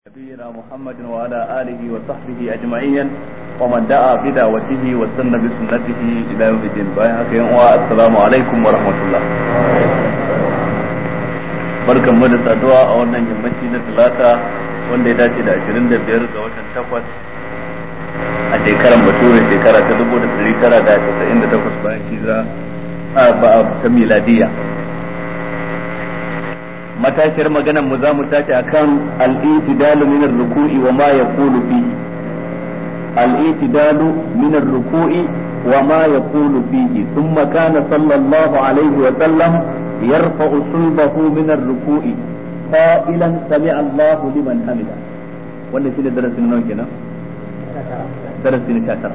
نبينا محمد وعلى آله وصحبه أجمعين ومن دعا بدعوته وسن بسنته إلى يوم الدين السلام عليكم ورحمة الله barkan mu da saduwa a wannan yammaci na talata wanda ya dace da 25 ga watan takwas a shekarar bature shekara ta 1998 bayan hijira a ta miladiya matashiyar maganar mu za mu tashi akan al-i'tidalu min ar-ruku'i wa ma yaqulu fihi al-i'tidalu min ar-ruku'i wa ma yaqulu fihi thumma kana sallallahu alaihi wa sallam yarfa'u sulbahu min ar-ruku'i qailan sami'a Allah liman hamida wannan shine darasin nawa kenan darasin 19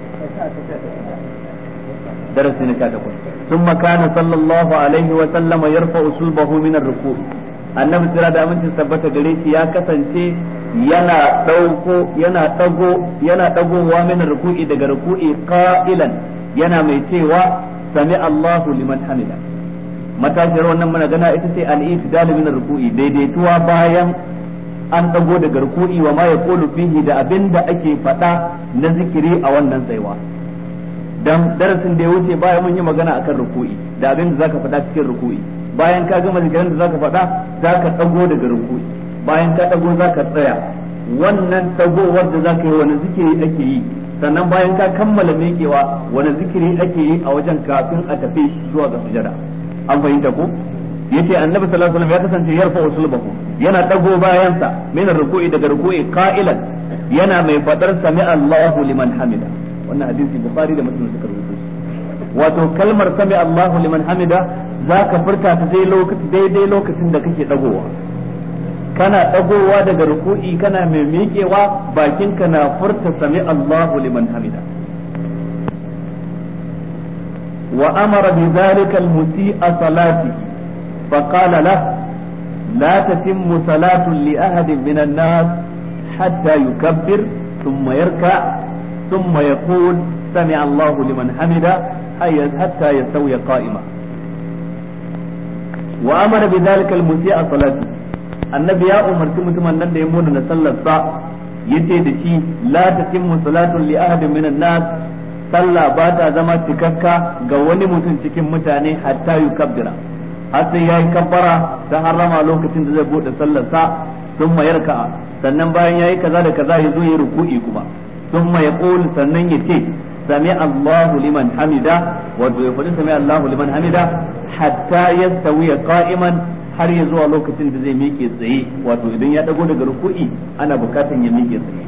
درس نكاتكم ثم كان صلى الله عليه وسلم يرفع صلبه من الركوع annabi sira da amincin tabbata gare shi ya kasance yana dauko yana dago yana dagowa min ruku'i daga ruku'i qa'ilan yana mai cewa sami Allahu liman hamida matashiyar wannan muna gana ita ce al-i'tidal min ruku'i daidaituwa bayan an dago daga ruku'i wa ma yaqulu fihi da abinda ake faɗa na zikiri a wannan tsayuwa dan darasin da ya wuce bayan mun yi magana akan ruku'i da abin da zaka faɗa cikin ruku'i bayan ka gama zikirin da zaka faɗa zaka dago daga ruku'i bayan ka dago zaka tsaya wannan dagowar da zaka yi wani zikiri ake yi sannan bayan ka kammala miƙewa wani zikiri ake yi a wajen kafin a tafi zuwa ga sujada an fahimta ko yace annabi sallallahu alaihi wasallam ya kasance yarfa usulbahu yana dago bayansa min ruku'i daga ruku'i qa'ilan yana mai fadar sami Allahu liman hamida wannan hadisi bukhari da muslim suka rubuta wato kalmar sami Allahu liman hamida zaka furta ta dai lokaci daidai lokacin da kake dagowa kana dagowa daga ruku'i kana mai miƙewa bakinka na furta sami Allahu liman hamida wa amara bi dhalika al-musii'a salati fa qala lahu لا تتم صلاة لأحد من الناس حتى يكبر ثم يركع ثم يقول سمع الله لمن حمده حتى يستوي قائما وأمر بذلك المسيء صلاته annabi ya umarci mutumin nan da ya muna na sallarsa yace da shi la tatimmu salatun li ahadin minan nas sallah ba ta zama cikakka ga wani mutum cikin mutane hatta yukabbira har sai yayi kabbara ta harrama lokacin da zai bude sallarsa sun mayarka sannan bayan yayi kaza da kaza ya zo ya ruku'i kuma ثم يقول sannan ya ce sami Allahu liman hamida wato ya faɗi sami Allahu liman hamida hatta yastawiya qa'iman har ya zuwa lokacin da zai miƙe tsaye wato idan ya dago daga ruku'i ana bukatan ya miƙe tsaye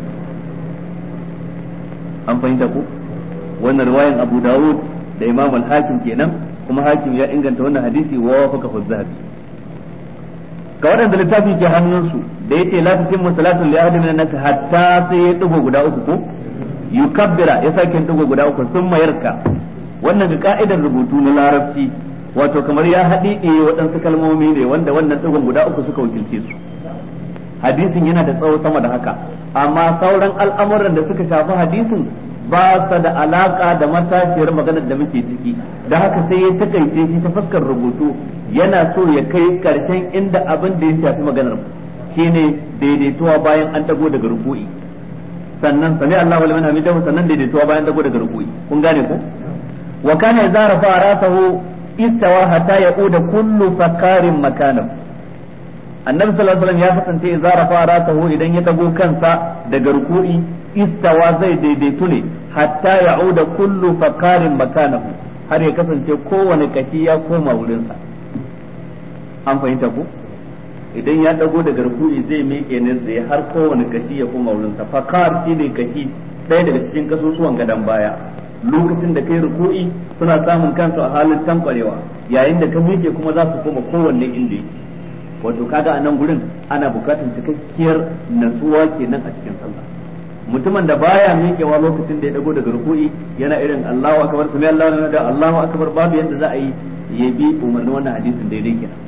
an fahimta ko wannan riwayan Abu Dawud da Imam al-Hakim kenan kuma Hakim ya inganta wannan hadisi wa wafaka zahabi ga waɗanda littafi ke hannunsu da yace la tutimmu salatu li ahadin min an-nas hatta sai ya dugo guda uku ko yukabbira ya sake dugo guda uku sun mayarka wannan ga ka'idar rubutu na larabci wato kamar ya haɗi ɗaya waɗansu kalmomi ne wanda wannan dugon guda uku suka wakilce su hadisin yana da tsawo sama da haka amma sauran al'amuran da suka shafi hadisin ba sa da alaka da matashiyar maganar da muke ciki da haka sai ya takaice shi ta fuskar rubutu yana so ya kai karshen inda abin da ya shafi maganar shine daidaituwa bayan an dago daga ruku'i sannan sami Allahu liman hamidahu sannan daidaituwa bayan dago daga ruku'i kun gane ko wa kana idza rafa rasahu istawa hatta yauda kullu fakarin makanahu annabi sallallahu alaihi wasallam ya kasance idza rafa rasahu idan ya dago kansa daga ruku'i istawa zai daidaitu ne hatta ya'uda kullu fakarin makanahu har ya kasance kowane kashi ya koma wurinsa an fahimta ko idan ya dago daga ruku'i zai miƙe ne tsaye har kowane kashi ya koma wurinsa fakar shi ne kashi ɗaya daga cikin kasusuwan gadon baya lokacin da kai ruku'i suna samun kansu a halin tankwarewa yayin da ka miƙe kuma za su koma kowanne inda yake wato kaga a nan gurin ana bukatar cikakkiyar natsuwa kenan a cikin sallah mutumin da baya miƙewa lokacin da ya dago daga ruku'i yana irin Allahu akbar sami Allahu da Allahu akbar babu yadda za a yi ya bi umarnin wannan hadisin daidai kenan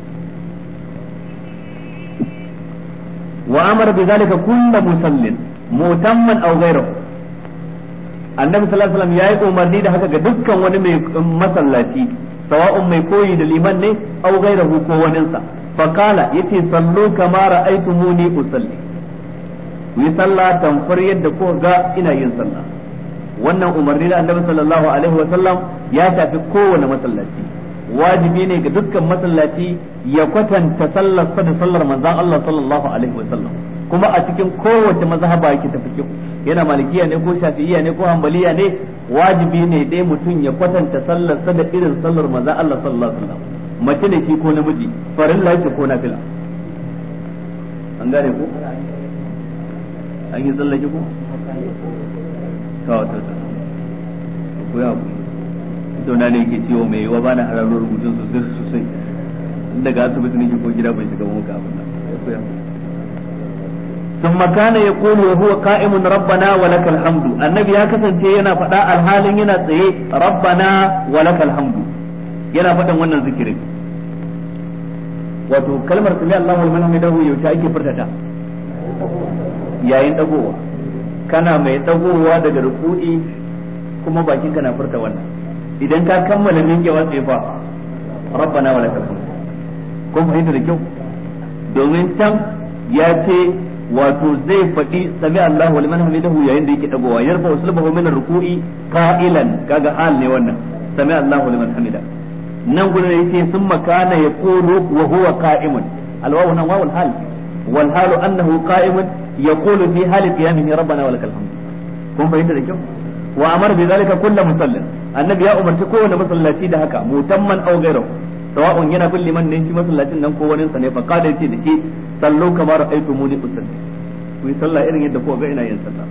wa amara bi zalika kullu musallin mutamman aw ghayruhu annabi sallallahu alaihi wasallam yayi umarni da haka ga dukkan wani mai masallaci sawa'un mai koyi da liman ne aw ghayruhu ko waninsa fa qala yace sallu kama ra'aytumuni usalli ku yi sallah tamfar yadda ko ga ina yin sallah wannan umarni da annabi sallallahu alaihi wa sallam ya shafi kowane masallaci wajibi ne ga dukkan masallaci ya kwatanta sallar sa da sallar manzon Allah sallallahu alaihi wa sallam kuma a cikin kowace mazhaba yake tafi yana malikiya ne ko shafi'iyya ne ko hanbaliya ne wajibi ne dai mutum ya kwatanta sallar sa da irin sallar manzon Allah sallallahu alaihi wa sallam mace ne ki ko namiji farilla yake ko nafila an gane ko an yi tsallake ko to to to ko ya ku to na ne yake ciwo mai yiwa bana hararo rubutun sosai sosai daga asibiti nake ko gida bai shiga muka abin nan ko ya ثم كان يقول وهو قائم ربنا ولك الحمد النبي ya kasance yana faɗa alhalin yana tsaye rabbana walakal hamdu yana faɗin wannan zikirin wato kalmar sami Allahu liman hamidahu yaushe ake furtata yayin dagowa kana mai dagowa daga ruku'i kuma bakin kana furta wannan idan ka kammala minkewa sai fa rabbana wa lakal hamd kun fahimta da kyau domin can ya ce wato zai faɗi sami Allahu liman hamidahu yayin da yake dagowa yarfa usulbahu min ruku'i qa'ilan kaga hal ne wannan sami Allahu liman hamidahu nan gudu da yake sun makana ya kulu wa huwa qa'imun alwawu nan wawul hal wal halu annahu qa'imun yaqulu fi hali qiyamihi rabbana wa lakal hamd kun bayyana da kyau wa amara bi zalika kullu musallin annabi ya umarci kowane masallaci da haka mutamman aw ghayru sawa'un yana bin liman ne shi masallacin nan ko wani sa ne fa kada yace da ke sallu kamar aitumuni usalli ku yi sallah irin yadda ko ga ina yin sallah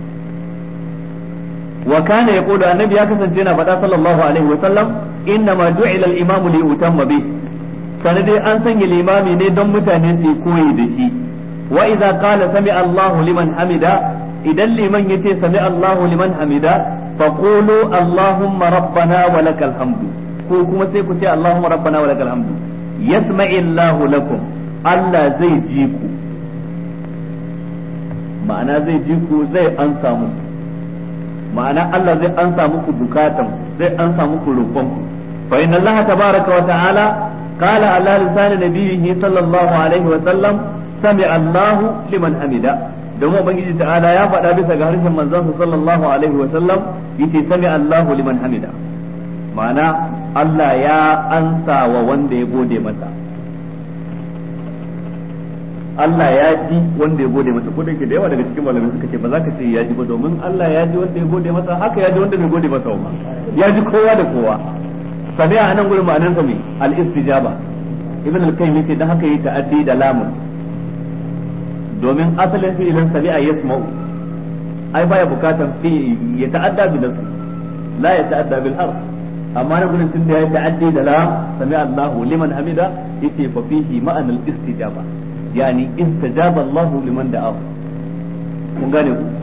wa kana yaqulu annabi ya kasance yana faɗa sallallahu alaihi wa sallam inna ma ju'ila al-imamu li utamma bi sanan dai an sanya limami ne don mutane su koyi da shi wa idza qala sami Allahu liman hamida idan liman yace sami Allahu liman hamida fa qulu Allahumma rabbana wa lakal hamdu ko kuma sai ku ce Allahumma rabbana wa lakal hamdu yasma'i Allahu lakum Allah zai ji ku ma'ana zai ji ku zai ansa muku ma'ana Allah zai ansa muku bukatan zai ansa muku roƙon ku fa inna Allah tabaraka wa ta'ala qala ala lisan nabiyhi sallallahu alaihi wa sallam sami Allah liman hamida domin ubangiji ta'ala ya faɗa bisa ga harshen manzon sallallahu alaihi wa sallam yace sami Allah liman hamida ma'ana Allah ya ansa wa wanda ya gode masa Allah ya ji wanda ya gode masa ko da yake da yawa daga cikin malamai suka ce ba za ka ce ya ji ba domin Allah ya ji wanda ya gode masa haka ya ji wanda bai gode masa ba ya ji kowa da kowa sami a nan gurin ma'anar sa me al istijaba ibn al-qayyim yace dan haka yi ta'addi da lamun domin asalin fi'ilin sami'a yasma'u ai baya bukatan fi ya ta'adda bi nasu la ya ta'adda bil harf amma na gurin tun da ya ta'addi da la sami Allahu liman hamida yace fa fihi ma'anal istijaba yani istajaba Allahu liman da'a kun gane ku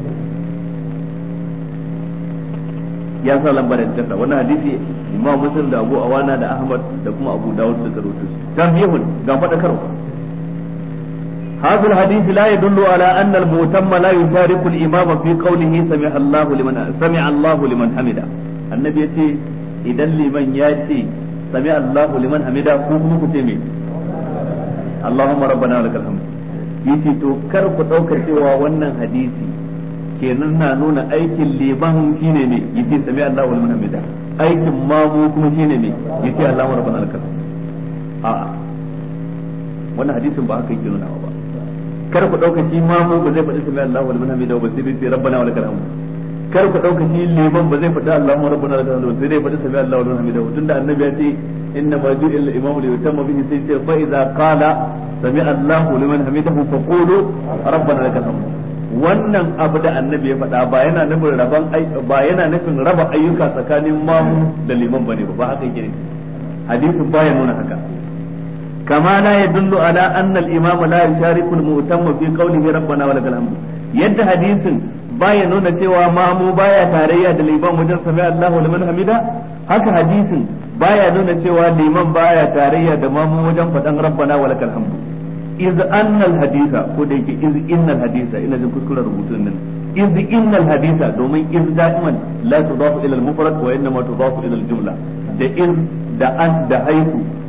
ya sa lambar da wannan hadisi Imam Muslim da Abu Awana da Ahmad da kuma Abu Dawud suka rawaito tambihun ga fadakarwa هذا الحديث لا يدل على أن المؤتم لا يشارك الإمام في قوله سمع الله لمن سمع الله لمن حمده النبي يتي إذا لمن يأتي سمع الله لمن حمده كوكو كتمي اللهم ربنا ولك الحمد yace to kar ku ɗauka cewa wannan hadisi kenan na nuna aikin liman shine ne yace sami Allahu liman hamida aikin mamu kuma shine ne yace Allahu rabbana lakal a'a wannan hadisin ba haka yake nuna ba kar ku dauka shi mamu ba zai faɗi sami Allahu liman hamida ba sai dai rabbana wa lakal hamd kar ku dauka shi liman ba zai faɗi Allahu rabbana wa lakal hamd sai dai faɗi sami Allahu liman hamida tunda annabi ya ce inna ma ju'ila al-imam li yutamma bihi sai ce fa idza qala sami Allahu liman hamidahu fa qulu rabbana lakal hamd wannan abu da annabi ya faɗa ba yana nufin raban ba yana nufin raba ayyuka tsakanin mamu da liman bane ba ba haka yake hadisin baya nuna haka كما لا يدل على أن الإمام لا يشارك المؤتم في قوله ربنا ولك الحمد يد حديث baya nuna cewa mamu baya tarayya da liman wajen sami Allahu liman hamida haka hadisin baya nuna cewa liman baya tarayya da mamu wajen faɗan rabbana wa lakal hamdu iz annal hadisa ko da yake iz innal hadisa ina jin kuskuren rubutun nan iz innal hadisa domin iz da'iman la tudafu ila al mufrad wa innama tudafu ila al jumla da iz da an da haifu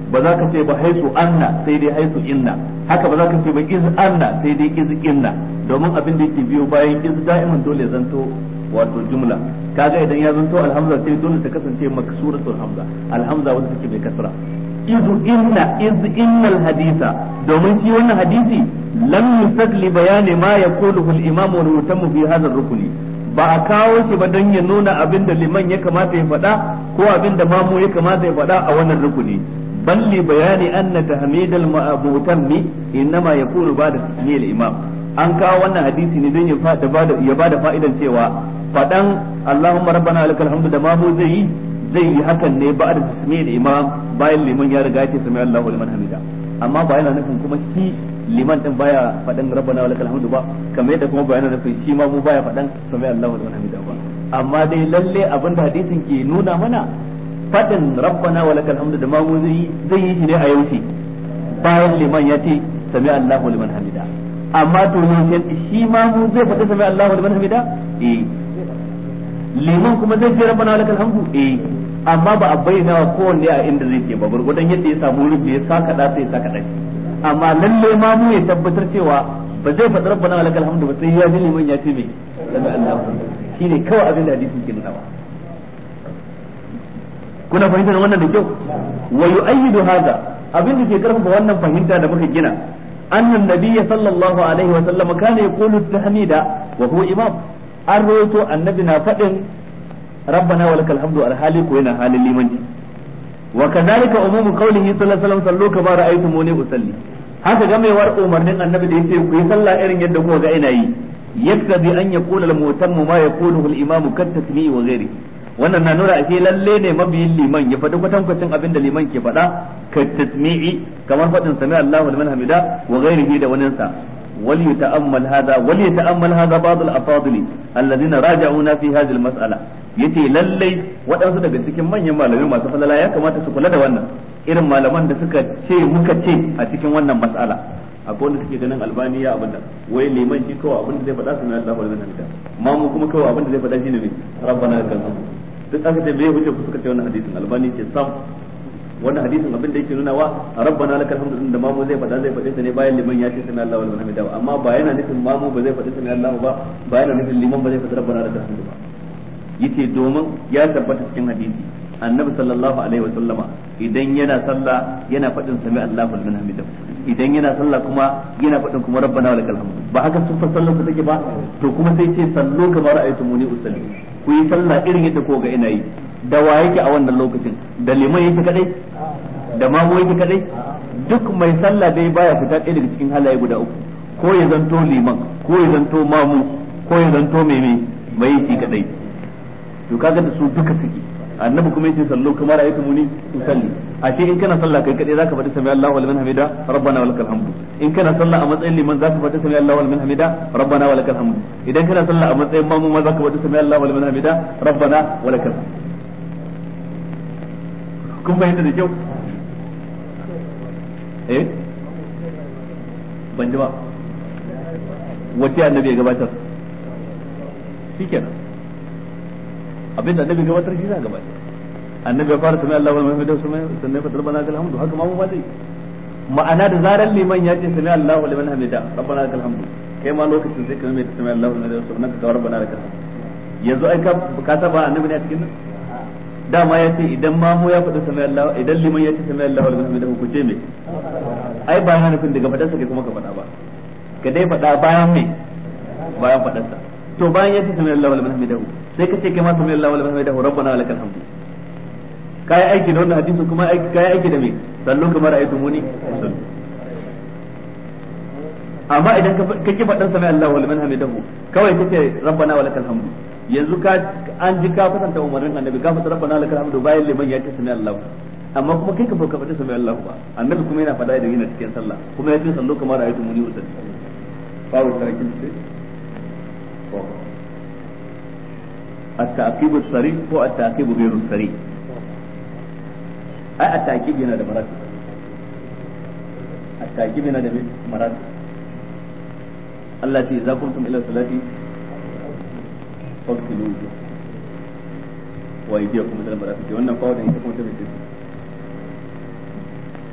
ba za ka ce ba haisu anna sai dai haisu inna haka ba za ka ce ba iz anna sai dai iz inna domin abin da yake biyo bayan iz da'iman dole ya zanto wato jumla kaga idan ya zanto alhamza sai dole ta kasance maksuratul hamza alhamza wanda take mai kasra iz inna iz innal haditha domin shi wannan hadisi lam yusad li bayani ma yaquluhu al-imam wal mutammu fi hadha ar-rukni ba a kawo shi ba don ya nuna abin da liman ya kamata ya faɗa ko abin da mamu ya kamata ya faɗa a wannan rukuni bal li bayani anna tahmid al mu'tammi innama yakunu ba'da tasmiyal imam an kawo wannan hadisi ne don ya fada bada ya bada fa'idan cewa fadan Allahumma rabbana lakal hamdu da mamu zai yi zai yi hakan ne ba'da tasmiyal imam bayan liman ya riga ya ce sami Allahu liman hamida amma ba yana nufin kuma shi liman din baya faɗan rabbana walakal hamdu ba kamar yadda kuma bayanan nufin shi ma mu baya faɗan sami Allahu liman hamida ba amma dai lalle abin da hadisin ke nuna mana faɗin rabbana walakal hamdu da ma mu zai zai yi shi ne a yaushe bayan liman ya ce sami Allahu liman hamida amma to yaushe shi ma mu zai faɗi sami Allahu liman hamida eh liman kuma zai ce rabbana walakal hamdu eh amma ba a bayyana wa kowanne a inda zai ce ba gurgudan yadda ya samu wurin da ya saka da sai ya saka da amma lalle ma mu ya tabbatar cewa ba zai faɗi rabbana wa lakal hamdu ba sai ya ji liman ya ce me sami Allah shine kawai abin da hadisin ke nuna kuna fahimtar wannan da kyau wa yu'ayyidu hadha abin da ke karfafa wannan fahimta da muka gina annan nabiyya sallallahu alaihi wa sallam kana yaqulu tahmida wa huwa imam an rawaito annabi na faɗin rabbana wa lakal hamdu alhali ko yana halin limanci وكذلك عموم قوله صلى الله عليه وسلم صلوا كما رأيتموني أصلي haka gamewar umarnin annabi da yace ku yi sallah irin yadda kuka ga ina yi yaktabi an yaqula al mutammu ma yaquluhu al imam kat tasmi'i wa ghairi wannan na nuna ashe lalle ne mabiyin liman ya faɗi kwatankwacin abin da liman ke faɗa ka tasmi'i kamar faɗin sami Allahu liman hamida wa ghairihi da waninsa wal yata'ammal hada wal yata'ammal hada ba'd al afadili alladhina raja'una fi hadhihi al mas'ala yace lallai waɗansu daga cikin manyan malamai masu falala ya kamata su kula da wannan irin malaman da suka ce muka ce a cikin wannan mas'ala akwai wanda suke ganin albani ya abinda wai liman shi kawai abinda zai faɗa sunan Allah wal hamida ma mu kuma kawai abinda zai faɗa shine ne rabbana lakal hamd duk aka ce bai hujja ku suka ce wannan hadisin albani ce sam wannan hadisin abin da yake nuna wa rabbana lakal hamdu din da mamu zai faɗa zai faɗi sa ne bayan liman ya ce sami Allahu liman hamida amma ba yana nufin mamu ba zai faɗi sami Allahu ba ba yana nufin liman ba zai faɗi rabbana lakal hamdu ba yace domin ya tabbata cikin hadisi annabi sallallahu alaihi wa sallama idan yana sallah yana faɗin sami Allahu liman hamida idan yana sallah kuma yana faɗin kuma rabbana lakal hamdu ba haka sun sallar ku take ba to kuma sai ce sallu kamar ra'aytumuni usalli ku yi sallah irin yadda ko ga ina yi da wa yake a wannan lokacin da liman yake kadai da mamu yake kadai duk mai sallah dai baya fita ɗaya daga cikin halaye guda uku ko ya zanto liman ko ya zanto mamu ko ya zanto mai mai mai yake kadai to kaga da su duka suke annabi kuma yace sallu kamar ra'aytu muni usalli ashe in kana sallah kai kadai zaka faɗi sami Allahu liman hamida rabbana walakal hamdu in kana sallah a matsayin liman zaka faɗi sami Allahu liman hamida rabbana walakal hamdu idan kana sallah a matsayin mamu ma zaka faɗi sami Allahu liman hamida rabbana walakal hamdu kun fahimta da kyau eh ban ji ba wace annabi ya gabatar shikenan abin da annabi gabatar shi za gabatar annabi ya fara sami Allah wal mahmudu sannan ya fadar bana alhamdu haka ma mu ma zai ma'ana da zaran liman ya ce sami Allah wal hamida rabbana lakal hamdu kai ma lokacin sai ka mai sami Allah wal hamdu sannan ka kawo rabbana lakal hamdu yanzu ai ka ka saba annabi ne a cikin nan dama ya ce idan mamu ya faɗi sami Allah idan liman ya ce sami Allah wal hamdu ku ce me ai ba yana nufin daga fadarsa kai kuma ka faɗa ba ka dai faɗa bayan me bayan fadarsa to bayan ya ce sami Allah wal hamdu sai ka ce kai ma sami Allah wal hamdu rabbana lakal hamdu kai aiki da wannan hadisi kuma aiki kai aiki da me sallu kamar ayatu muni amma idan ka ki faɗan sami Allah wal hamdu kawai kace rabbana walakal hamdu yanzu ka an ji ka fasanta umarnin annabi ka fata rabbana lakal hamdu bayan liman ya ce sami Allah amma kuma kai ka fa ka fata sami Allah ba annabi kuma yana fada da yana cikin sallah kuma ya ce sallu kamar ayatu muni usalli babu tarakin sai التعقيب الصريح هو التعقيب غير الصريح ai at-ta'kid yana da maratib at-ta'kid yana da maratib Allah ce za kuntum ila salati faqtilu wa aydiyakum ila marafiq wannan fa wannan ita kuma ta bace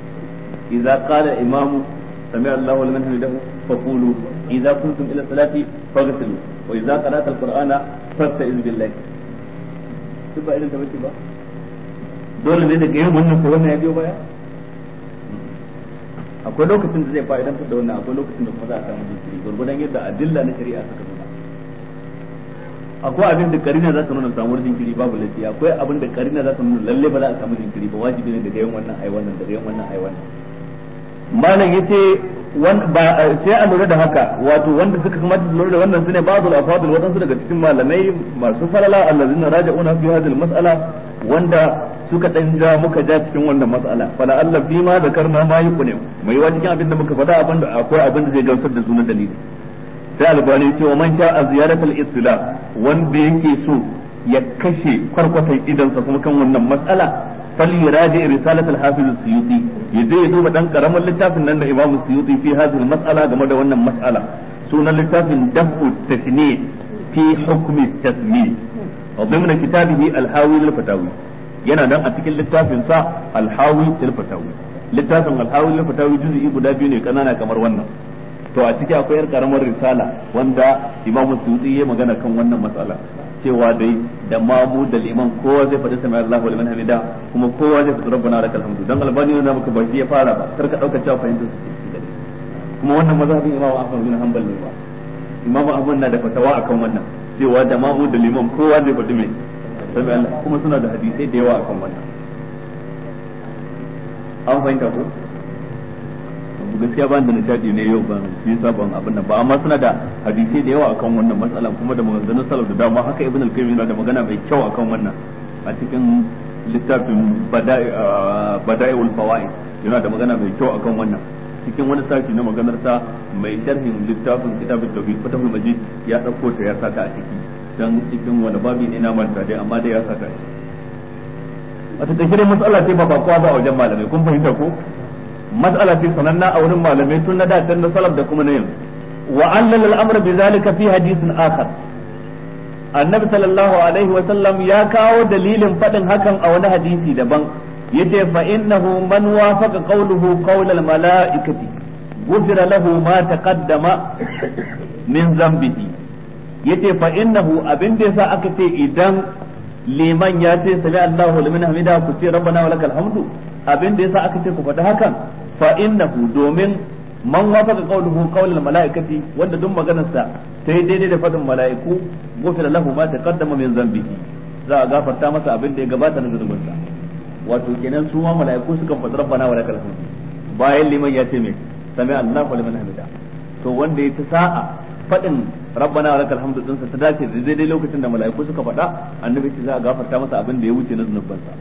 idza qala imamu sami Allahu liman hamidahu faqulu idza kuntum ila salati faghsilu wa idza qara'ta al-qur'ana fasta'iz billahi duk ba irin ta bace ba dole ne daga yin wannan ko wannan ya biyo baya akwai lokacin da zai fa'idantar da wannan akwai lokacin da kuma za a samu jinkiri gurgudan yadda adilla na shari'a suka nuna akwai abin da karina za ta nuna samuwar jinkiri babu laifi akwai abin da karina za ta nuna lalle ba za a samu jinkiri ba wajibi ne daga yin wannan ai wannan daga yin wannan ai wannan malam yace ba sai a lura da haka wato wanda suka kamata su lura da wannan sune ba'dul afadul wadansu daga cikin malamai masu falala allazina raja'una fi hadhihi mas'ala wanda suka dan ja muka ja cikin wannan mas'ala fala Allah fi ma zakarna ma yuqne mai wa cikin abin da muka faɗa abin da akwai abin da zai gamsar da sunan dalili sai albani ce wa man sha ziyaratul istila wanda yake so ya kashe kwarkwatan idansa kuma kan wannan mas'ala فليراجع رسالة الحافظ السيوطي يجي يدوب دان كرم اللتاف ان الامام السيوطي في هذه المسألة كما ده wannan مسألة سنة اللتاف دفع التشنيع في حكم التسميع وضمن كتابه الحاوي للفتاوي yana nan a cikin littafin sa alhawi til fatawi littafin alhawi lil fatawi juz'i guda biyu ne kanana kamar wannan to a ciki akwai yar karamar risala wanda imamu suyuti ya magana kan wannan matsala cewa dai da mamu da liman kowa zai faɗi sami Allah wa liman hamida kuma kowa zai faɗi rabbana lakal hamdu dan albani ne maka ba shi ya fara ba kar ka dauka cewa fahimtar su kuma wannan mazhabin imamu Ahmad bin Hanbal ne ba imamu Ahmad na da fatawa akan wannan cewa da mamu da liman kowa zai faɗi mai sami Allah kuma suna da hadisai da yawa akan wannan an fahimta ko gaskiya ban da nishadi ne yau ban shi yasa ban abin nan ba amma suna da hadisi da yawa akan wannan matsalan kuma da maganganun salaf da dama haka ibn al-qayyim yana da magana mai kyau akan wannan a cikin littafin bada'iul fawaid yana da magana mai kyau akan wannan cikin wani sashi na maganar sa mai sharhin littafin kitabut tauhid fatahul majid ya dauko ta ya saka a ciki dan cikin wani babi ne na manta dai amma dai ya saka shi wata take matsala ce ba ba kowa ba a wajen malamai kun fahimta ko mas'ala ce sananna a wurin malamai tun na da tun na salaf da kuma na yanzu wa allal al-amr bi zalika fi hadithin akhar annabi sallallahu alaihi wa sallam ya kawo dalilin fadin hakan a wani hadisi daban yace fa innahu man wafaqa qawluhu qawl al-mala'ikati ghufira lahu ma taqaddama min zambihi yace fa innahu abin da yasa aka ce idan liman ya ce sami Allahu liman hamida ku ce rabbana wa lakal hamdu abin da yasa aka ce ku faɗi hakan fa innahu domin man wafaqa qawluhu qawlal malaikati wanda duk maganar sa ta yi daidai da fadin mala'iku gufira lahu ma taqaddama min zambihi za a gafarta masa abin da ya gabata na zunubin sa wato kenan su ma mala'iku suka faɗi rabbana wa lakal hamdu bayan liman ya ce me sami Allahu liman hamida to wanda ya ta sa'a faɗin rabbana wa lakal hamdu din sa ta dace da daidai lokacin da mala'iku suka faɗa annabi ce za a gafarta masa abin da ya wuce na zunubin sa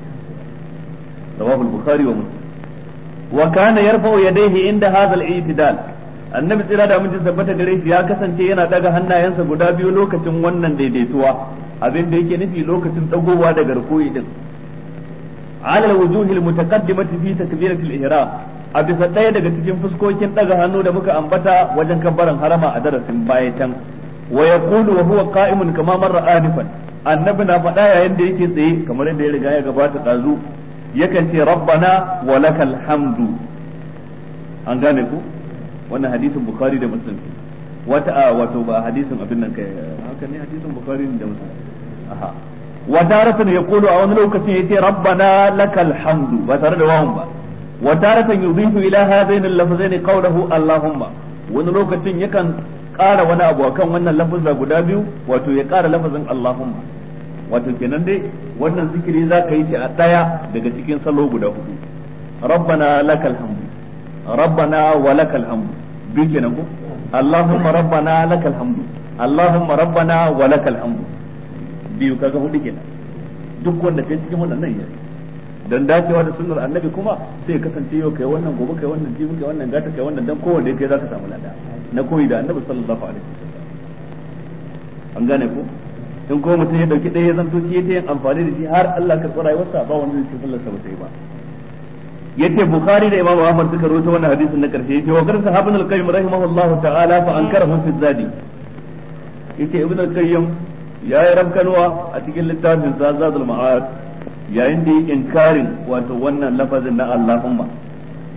رواه البخاري ومسلم وكان يرفع يديه عند هذا الاعتدال annabi tsira da mun tabbata gare shi ya kasance yana daga hannayensa guda biyu lokacin wannan daidaituwa abin da yake nufi lokacin dagowa daga rukuyi din ala alwujuhi almutaqaddimati fi takbirati al-ihram a bisa ɗaya daga cikin fuskokin daga hannu da muka ambata wajen kabbaran harama a darasin baya can wa yaqulu wa huwa qa'imun kama marra anifan annabi na faɗa yayin da yake tsaye kamar yadda ya riga ya gabata ɗazu yakan ce rabbana wa lakal hamdu an gane ku wannan hadisin bukhari da muslim wata a wato ba hadisin abin nan kai haka ne hadisin bukhari da muslim aha wa taratan yaqulu a wani lokacin yace rabbana lakal hamdu ba tare da wawan ba wa taratan yudhifu ila hadain al-lafzain qawluhu allahumma wani lokacin yakan ƙara wani abu akan wannan lafazza guda biyu wato ya ƙara lafazin allahumma wato kenan dai wannan zikiri za ka yi shi a ɗaya daga cikin salo guda hudu rabbana lakal hamdu rabbana wa lakal hamdu biyu kenan ko allahumma rabbana lakal hamdu allahumma rabbana wa lakal hamdu biyu kaga hudu kenan duk wanda kai cikin wannan nan yayi dan dacewa da sunnar annabi kuma sai ya kasance yau kai wannan gobe kai wannan jibi kai wannan gata kai wannan dan kowanne kai zaka samu lada na koyi da annabi sallallahu alaihi wasallam an gane ko in ko mutum ya dauki ɗaya ya zanto shi ya yin amfani da shi har Allah ka tsara rayuwarsa ba wanda zai sallar sa ba sai ba yace bukhari da imam ahmad suka rawaito wannan hadisin na karshe yace wa garsa ibn al-qayyim rahimahullahu ta'ala fa ankarahu fi zadi yace ibn al-qayyim ya yi rabkanwa a cikin littafin sa zadul ma'ad yayin da yake inkarin wato wannan lafazin na allahumma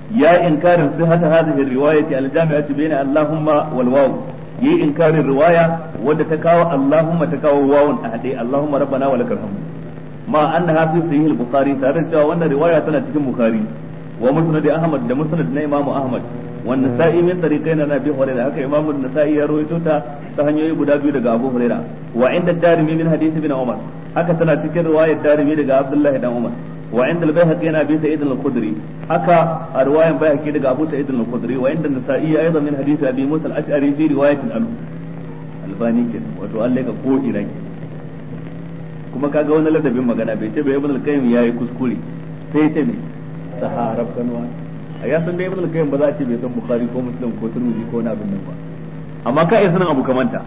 ya inkarin sihhata hadhihi riwayati al-jami'ati bayna Allahumma wal waw yi inkarin riwaya wadda ta kawo Allahumma ta kawo wawun a hade Allahumma rabbana wa lakal hamd ma annaha fi sahih al-bukhari tare da cewa wannan riwaya tana cikin bukhari wa musnad ahmad da musnad na imam ahmad wa nasa'i min tariqaina na bi hurairah haka imam an-nasa'i ya rawaito ta ta hanyoyi guda biyu daga abu hurairah wa inda darimi min hadith ibn umar haka tana cikin riwayar darimi daga abdullah dan umar wa inda al-bayhaqi yana bi sa'id al-khudri haka a riwayan bayhaqi daga abu sa'id al-khudri wa inda an-nasa'i aidan min hadith abi musa al-ash'ari fi riwayatin anhu albani kenan wato Allah ka ko ina kenan kuma kaga wani ladabin magana bai ce bai ibn al-qayyim yayi kuskure sai ya ce ne saharab kanwa a ya san da ibn al-qayyim ba za a ce bai san bukhari ko muslim ko tirmidhi ko wani abin nan ba amma ka iya sanin abu kamanta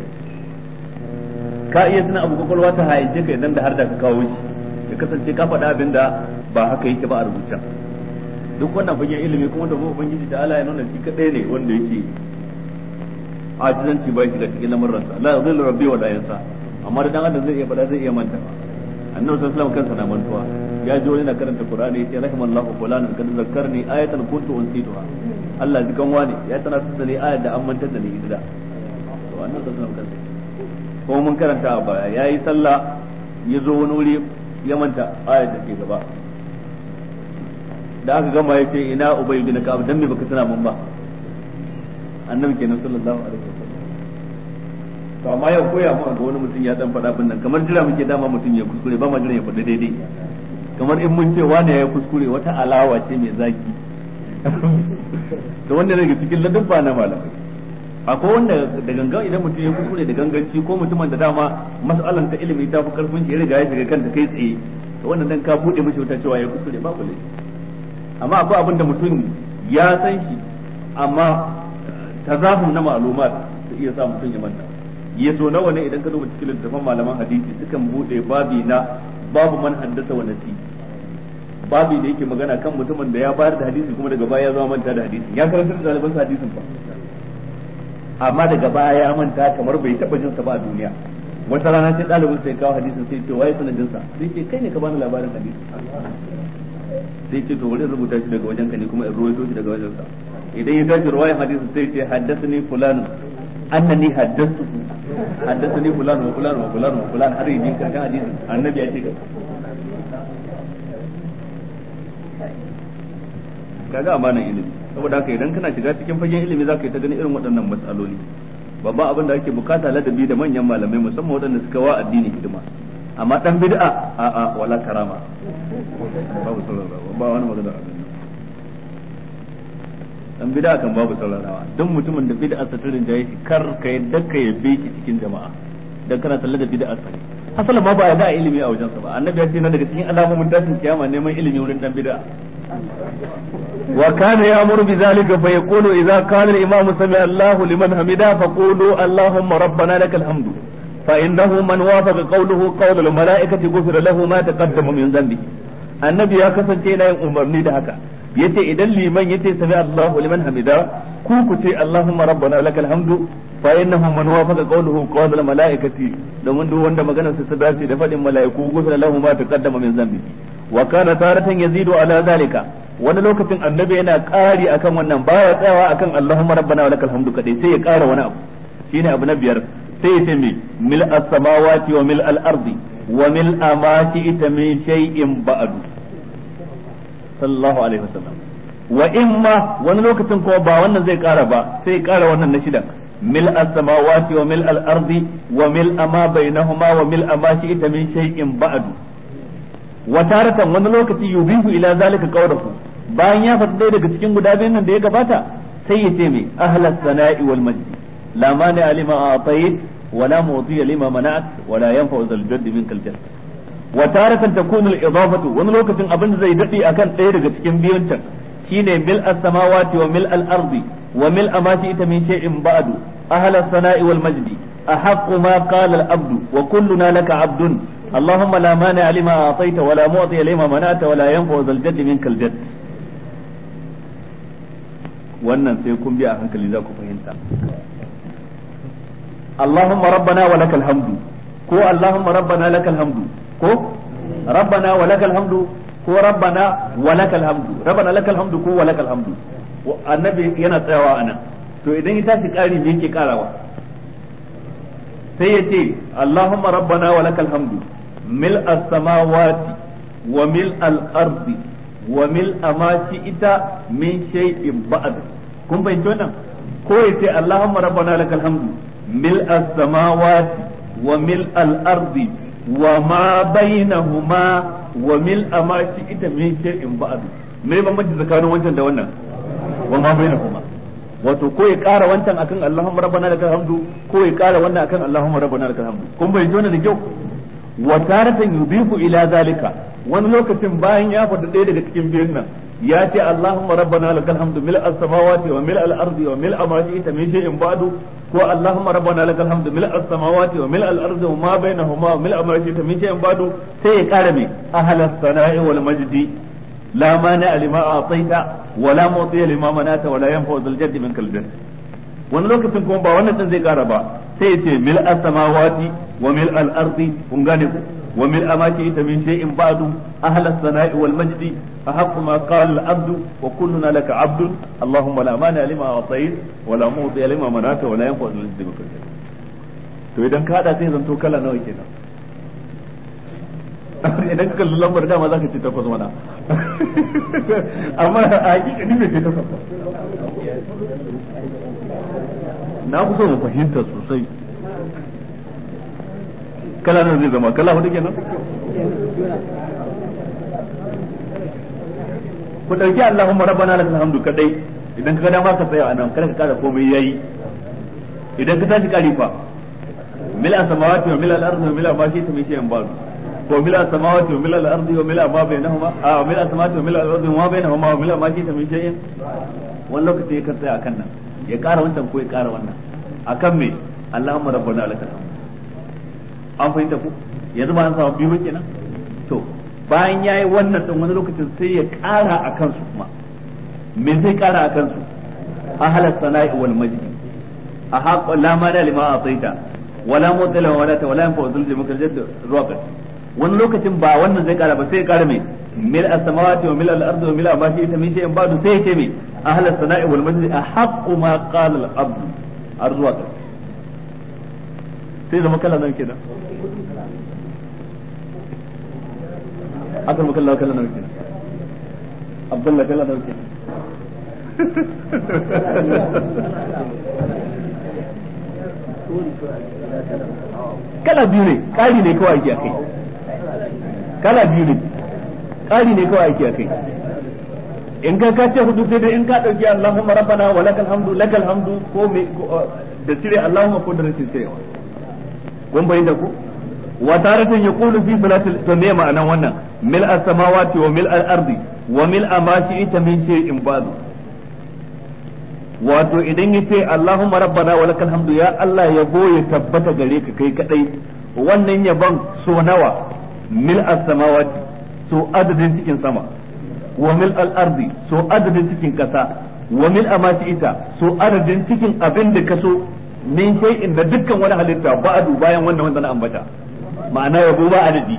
ka iya sanin abu kwakwalwa ta hayance ka idan da har da ka kawo shi ya kasance ka faɗa abin da ba haka yake ba a rubuta duk wannan fagen ilimi kuma da ubangiji da Allah ya nuna shi kadai ne wanda yake ajizanci bai shiga cikin lamuransa la yadhillu rabbi wa la yansa amma da dan adam zai iya faɗa zai iya manta annabi sallallahu alaihi wasallam kansa na mantuwa ya ji wani na karanta qur'ani yace rahimallahu fulanan kad zakkarni ayatan kuntu unsituha Allah ji kan wani ya tana da ni ayat da an mantar da ni ita to annabi sallallahu alaihi wasallam kansa ko mun karanta a baya yayi sallah ya zo wani wuri ya manta ayat da ke gaba da aka gama ya ce ina ubay bin ka'ab dan me baka tana mun ba annabi kenan sallallahu alaihi wasallam to amma yau koya mu ga wani mutum ya dan faɗa bin nan kamar jira muke dama mutum ya kuskure ba ma jira ya faɗi daidai kamar in mun ce wani ya kuskure wata alawa ce mai zaki to wanda daga cikin ladabba na malamai akwai wanda da gangan idan mutum ya kuskure da ganganci ko mutumin da dama mas'alan ta ilimi ta fi karfin shi ya riga ya shiga kanta kai tsaye to wannan dan ka bude mishi wuta cewa ya kuskure ba kullu amma akwai abin da mutum ya san shi amma tazahum na ma'lumat su iya sa mutum ya manta ya so nawa ne idan ka duba cikin littattafan malaman hadisi sukan bude babi na babu man haddasa wa nasi babi da yake magana kan mutumin da ya bayar da hadisi kuma daga baya ya zama manta da hadisi ya karanta da ɗaliban hadisin fa amma daga baya ya manta kamar bai taba jin sa ba a duniya wata rana sai ɗalibin sai kawo hadisin sai ce waye sanadin sa sai ce kai ne ka bani labarin hadisi sai ce to wani rubuta shi daga wajen ka ne kuma in ruwaito shi daga wajen sa idan ya tashi ruwayan hadisin sai ce haddathani fulan annani haddathu haddathani fulan wa fulan wa fulan wa fulan har yi karshen hadisin annabi ya ce kaga amanan ilimi saboda haka idan kana shiga cikin fagen ilimi zaka yi ta gani irin waɗannan matsaloli babban abin da ake bukata ladabi da manyan malamai musamman waɗanda suka wa addini hidima amma dan bid'a a a wala karama babu saurarawa ba wani magana a dan bid'a kan babu saurarawa don mutumin da bid'a sa turin jaye shi kar ka yadda ka yabe shi cikin jama'a dan kana talla da bid'a sa asalin ma ba ya da ilimi a wajensa ba annabi ya ce na daga cikin alamomin tashin kiyama neman ilimi wurin dan bid'a وكان يأمر بذلك فيقول إذا كان الإمام سمع الله لمن حمده فقولوا اللهم ربنا لك الحمد فإنه من وافق قوله قول الملائكة غفر له ما تقدم من ذنبه annabi ya kasance yana yin umarni da haka yace idan liman yace sami Allahu liman hamida ku ku ce Allahumma rabbana lakal hamdu fa innahu man wafaqa qawluhu qawl al malaikati domin duk wanda maganar sa ta dace da fadin malaiku gufira lahu ma taqaddama min zambi wa kana taratan yazidu ala zalika wani lokacin annabi yana ƙari akan wannan baya tsayawa akan Allahumma rabbana wa lakal hamdu kadai sai ya ƙara wani abu shine abu na biyar sai ya ce me mil as-samawati wa mil al-ardi wa mil ma shi'ta min shay'in ba'du sallallahu alaihi wasallam wa imma wani lokacin kuma ba wannan zai ƙara ba sai ya ƙara wannan na shida mil as-samawati wa mil al-ardi wa mil ma bainahuma wa mil ma shi'ta min shay'in ba'du wa taratan wani lokaci yubihu ila zalika qawluhu bayan ya faɗi ɗaya daga cikin guda biyun nan da ya gabata sai ya ce mai ahlas sana'i wal majdi la mani alima a'tayt wa la mu'ti lima mana'at wa la yanfa'u zal jadd minkal jadd wa taratan takunu al idafatu wani lokacin abin da zai dade akan ɗaya daga cikin biyun can shine mil as-samawati wa mil al-ardi wa mil ma ita min shay'in ba'du ahlas sana'i wal majdi أحق ما قال العبد وكلنا لك عبد اللهم لا مانع لما أعطيت ولا معطي لما منعت ولا ينفع ذا الجد منك الجد wannan sai kun bi a hankali za ku fahimta Allahumma rabbana wa lakal hamdu ko Allahumma rabbana lakal hamdu ko rabbana wa lakal hamdu ko ko rabbana wa lakal hamdu rabbana lakal hamdu ko wa lakal hamdu annabi yana tsayawa anan to idan ya tashi kari me yake karawa sai ya ce allahumma rabbana wa lakal hamdu mil as-samawati wa mil al-ardi wa mil ma ita min shay'in ba'd kun fahimci wannan ko ya ce allahumma rabbana lakal hamdu mil as-samawati wa mil al-ardi wa ma bainahuma wa mil ma ita min shay'in ba'd me bambanci tsakanin wancan da wannan wa ma bainahuma wato ko ya ƙara wancan akan Allahumma rabbana lakal hamdu ko ya ƙara wannan akan Allahumma rabbana lakal hamdu kun bai wannan da kyau wa taratan yudifu ila zalika wani lokacin bayan ya faɗi ɗaya daga cikin biyun nan ya ce Allahumma rabbana lakal hamdu mil as-samawati wa mil al-ardi wa mil ma shi'ta min shay'in ba'du ko Allahumma rabbana lakal hamdu mil as-samawati wa mil al-ardi wa ma bainahuma wa mil ma shi'ta min shay'in ba'du sai ya ƙara me ahlas sana'i wal majdi لا مانع لما أعطيت ولا معطي لما منعت ولا ينفع ذا الجد منك الجد wani lokacin kuma ba wannan din zai kara ba sai ce mil as-samawati wa mil al-ardi kun gane ku wa mil amaki ita min shay'in ba'du ahla as-sana'i wal majdi ahqqu ma qala al-abdu wa kulluna laka 'abdun allahumma la mani lima a'tayt wa la mu'ti lima manata wa la yanfa dhal jaddi minka to idan ka hada sai zanto kala nawa kenan idan ka kalli lambar dama za ka ce takwas mana amma a hakika ni bai ce takwas ba na fi so mu fahimta sosai kala nan zai zama kala hudu kenan ku dauki Allahumma rabbana lakal hamdu kadai idan ka ga dama ka tsaya anan kada ka kada komai yayi idan ka tashi kari fa mil samawati wa mil al-ardi wa mil ma shi ta mai shi ba'du وملء السماوات وملء الارض وملء ما بينهما اه وملء السماوات وملء الارض وما بينهما وملء ما شئت من شيء wani lokaci ya tsaya akan nan ya ƙara wancan ko ya ƙara wannan akan me Allahumma rabbana lakal an fahimta ku yanzu ba an samu biyu kenan to bayan yayi wannan din wani lokacin sai ya ƙara akan su kuma me zai ƙara akan su ahla sana'i wal majdi a haqqo la ma da lima ataita wala mutala wala ta wala yanfa zulji maka jadd ruwa wani lokacin ba wannan zai kara ba sai ya kara mai mil as-samawati wa mil al-ardi wa mil ma shi ita min shay'in ba'du sai ya ce mai ahlus sana'i wal majdi ahaqqu ma qala al-abd arzuwa ka sai zama kala nan kenan akan makalla kala nan kenan abdullah kala nan kenan kala biyu ne ƙari ne kawai ake a kai kala biyu ne ƙari ne kawai ake a kai in ka ka ce hudu sai dai in ka ɗauki Allahumma rabbana wa lakal hamdu lakal hamdu ko me da cire Allahumma ko da rashin cirewa kun bayyana ku wa taratan yaqulu fi salatil to me ma'anan wannan mil as-samawati wa mil al-ardi wa mil ma shi'ta min shay'in ba'du wato idan ya ce Allahumma rabbana wa lakal hamdu ya Allah yabo ya tabbata gare ka kai kadai wannan yabon so nawa mil as-samawati so adadin cikin sama wa mil al-ardi so adadin cikin kasa wa mil amati ita so adadin cikin abin da ka so min shay'in da dukkan wani halitta ba'du bayan wannan wanda na ambata ma'ana yabo ba adadi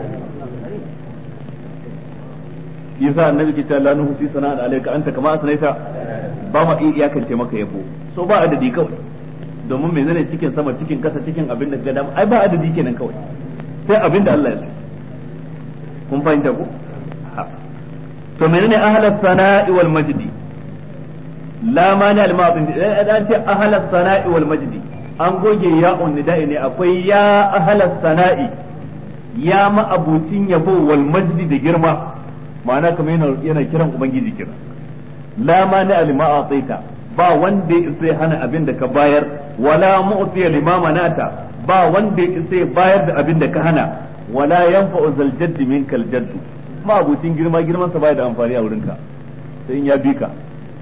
yasa annabi ke cewa la nuhsi sana'an alayka anta kama asnaita ba ma iya iyakance maka yabo so ba adadi kawai domin menene cikin sama cikin kasa cikin abin da ga dama ai ba adadi kenan kawai sai abin da Allah ya so kun fahimta ko to menene ahlas sana'i wal majdi la mani al ma'din an ce ahlas sana'i wal majdi an goge ya'un nida'i ne akwai ya ahlas sana'i ya ma abucin yabo wal majdi da girma ma'ana kamar yana kiran ubangiji kira la mani alima ataita ba wanda ya sai hana abin da ka bayar wala mu'ti lima manata ba wanda ya sai bayar da abin da ka hana wala yanfa'u zal jaddi minkal jaddu ma abucin girma girman sa bai da amfani a wurinka sai in ya bi ka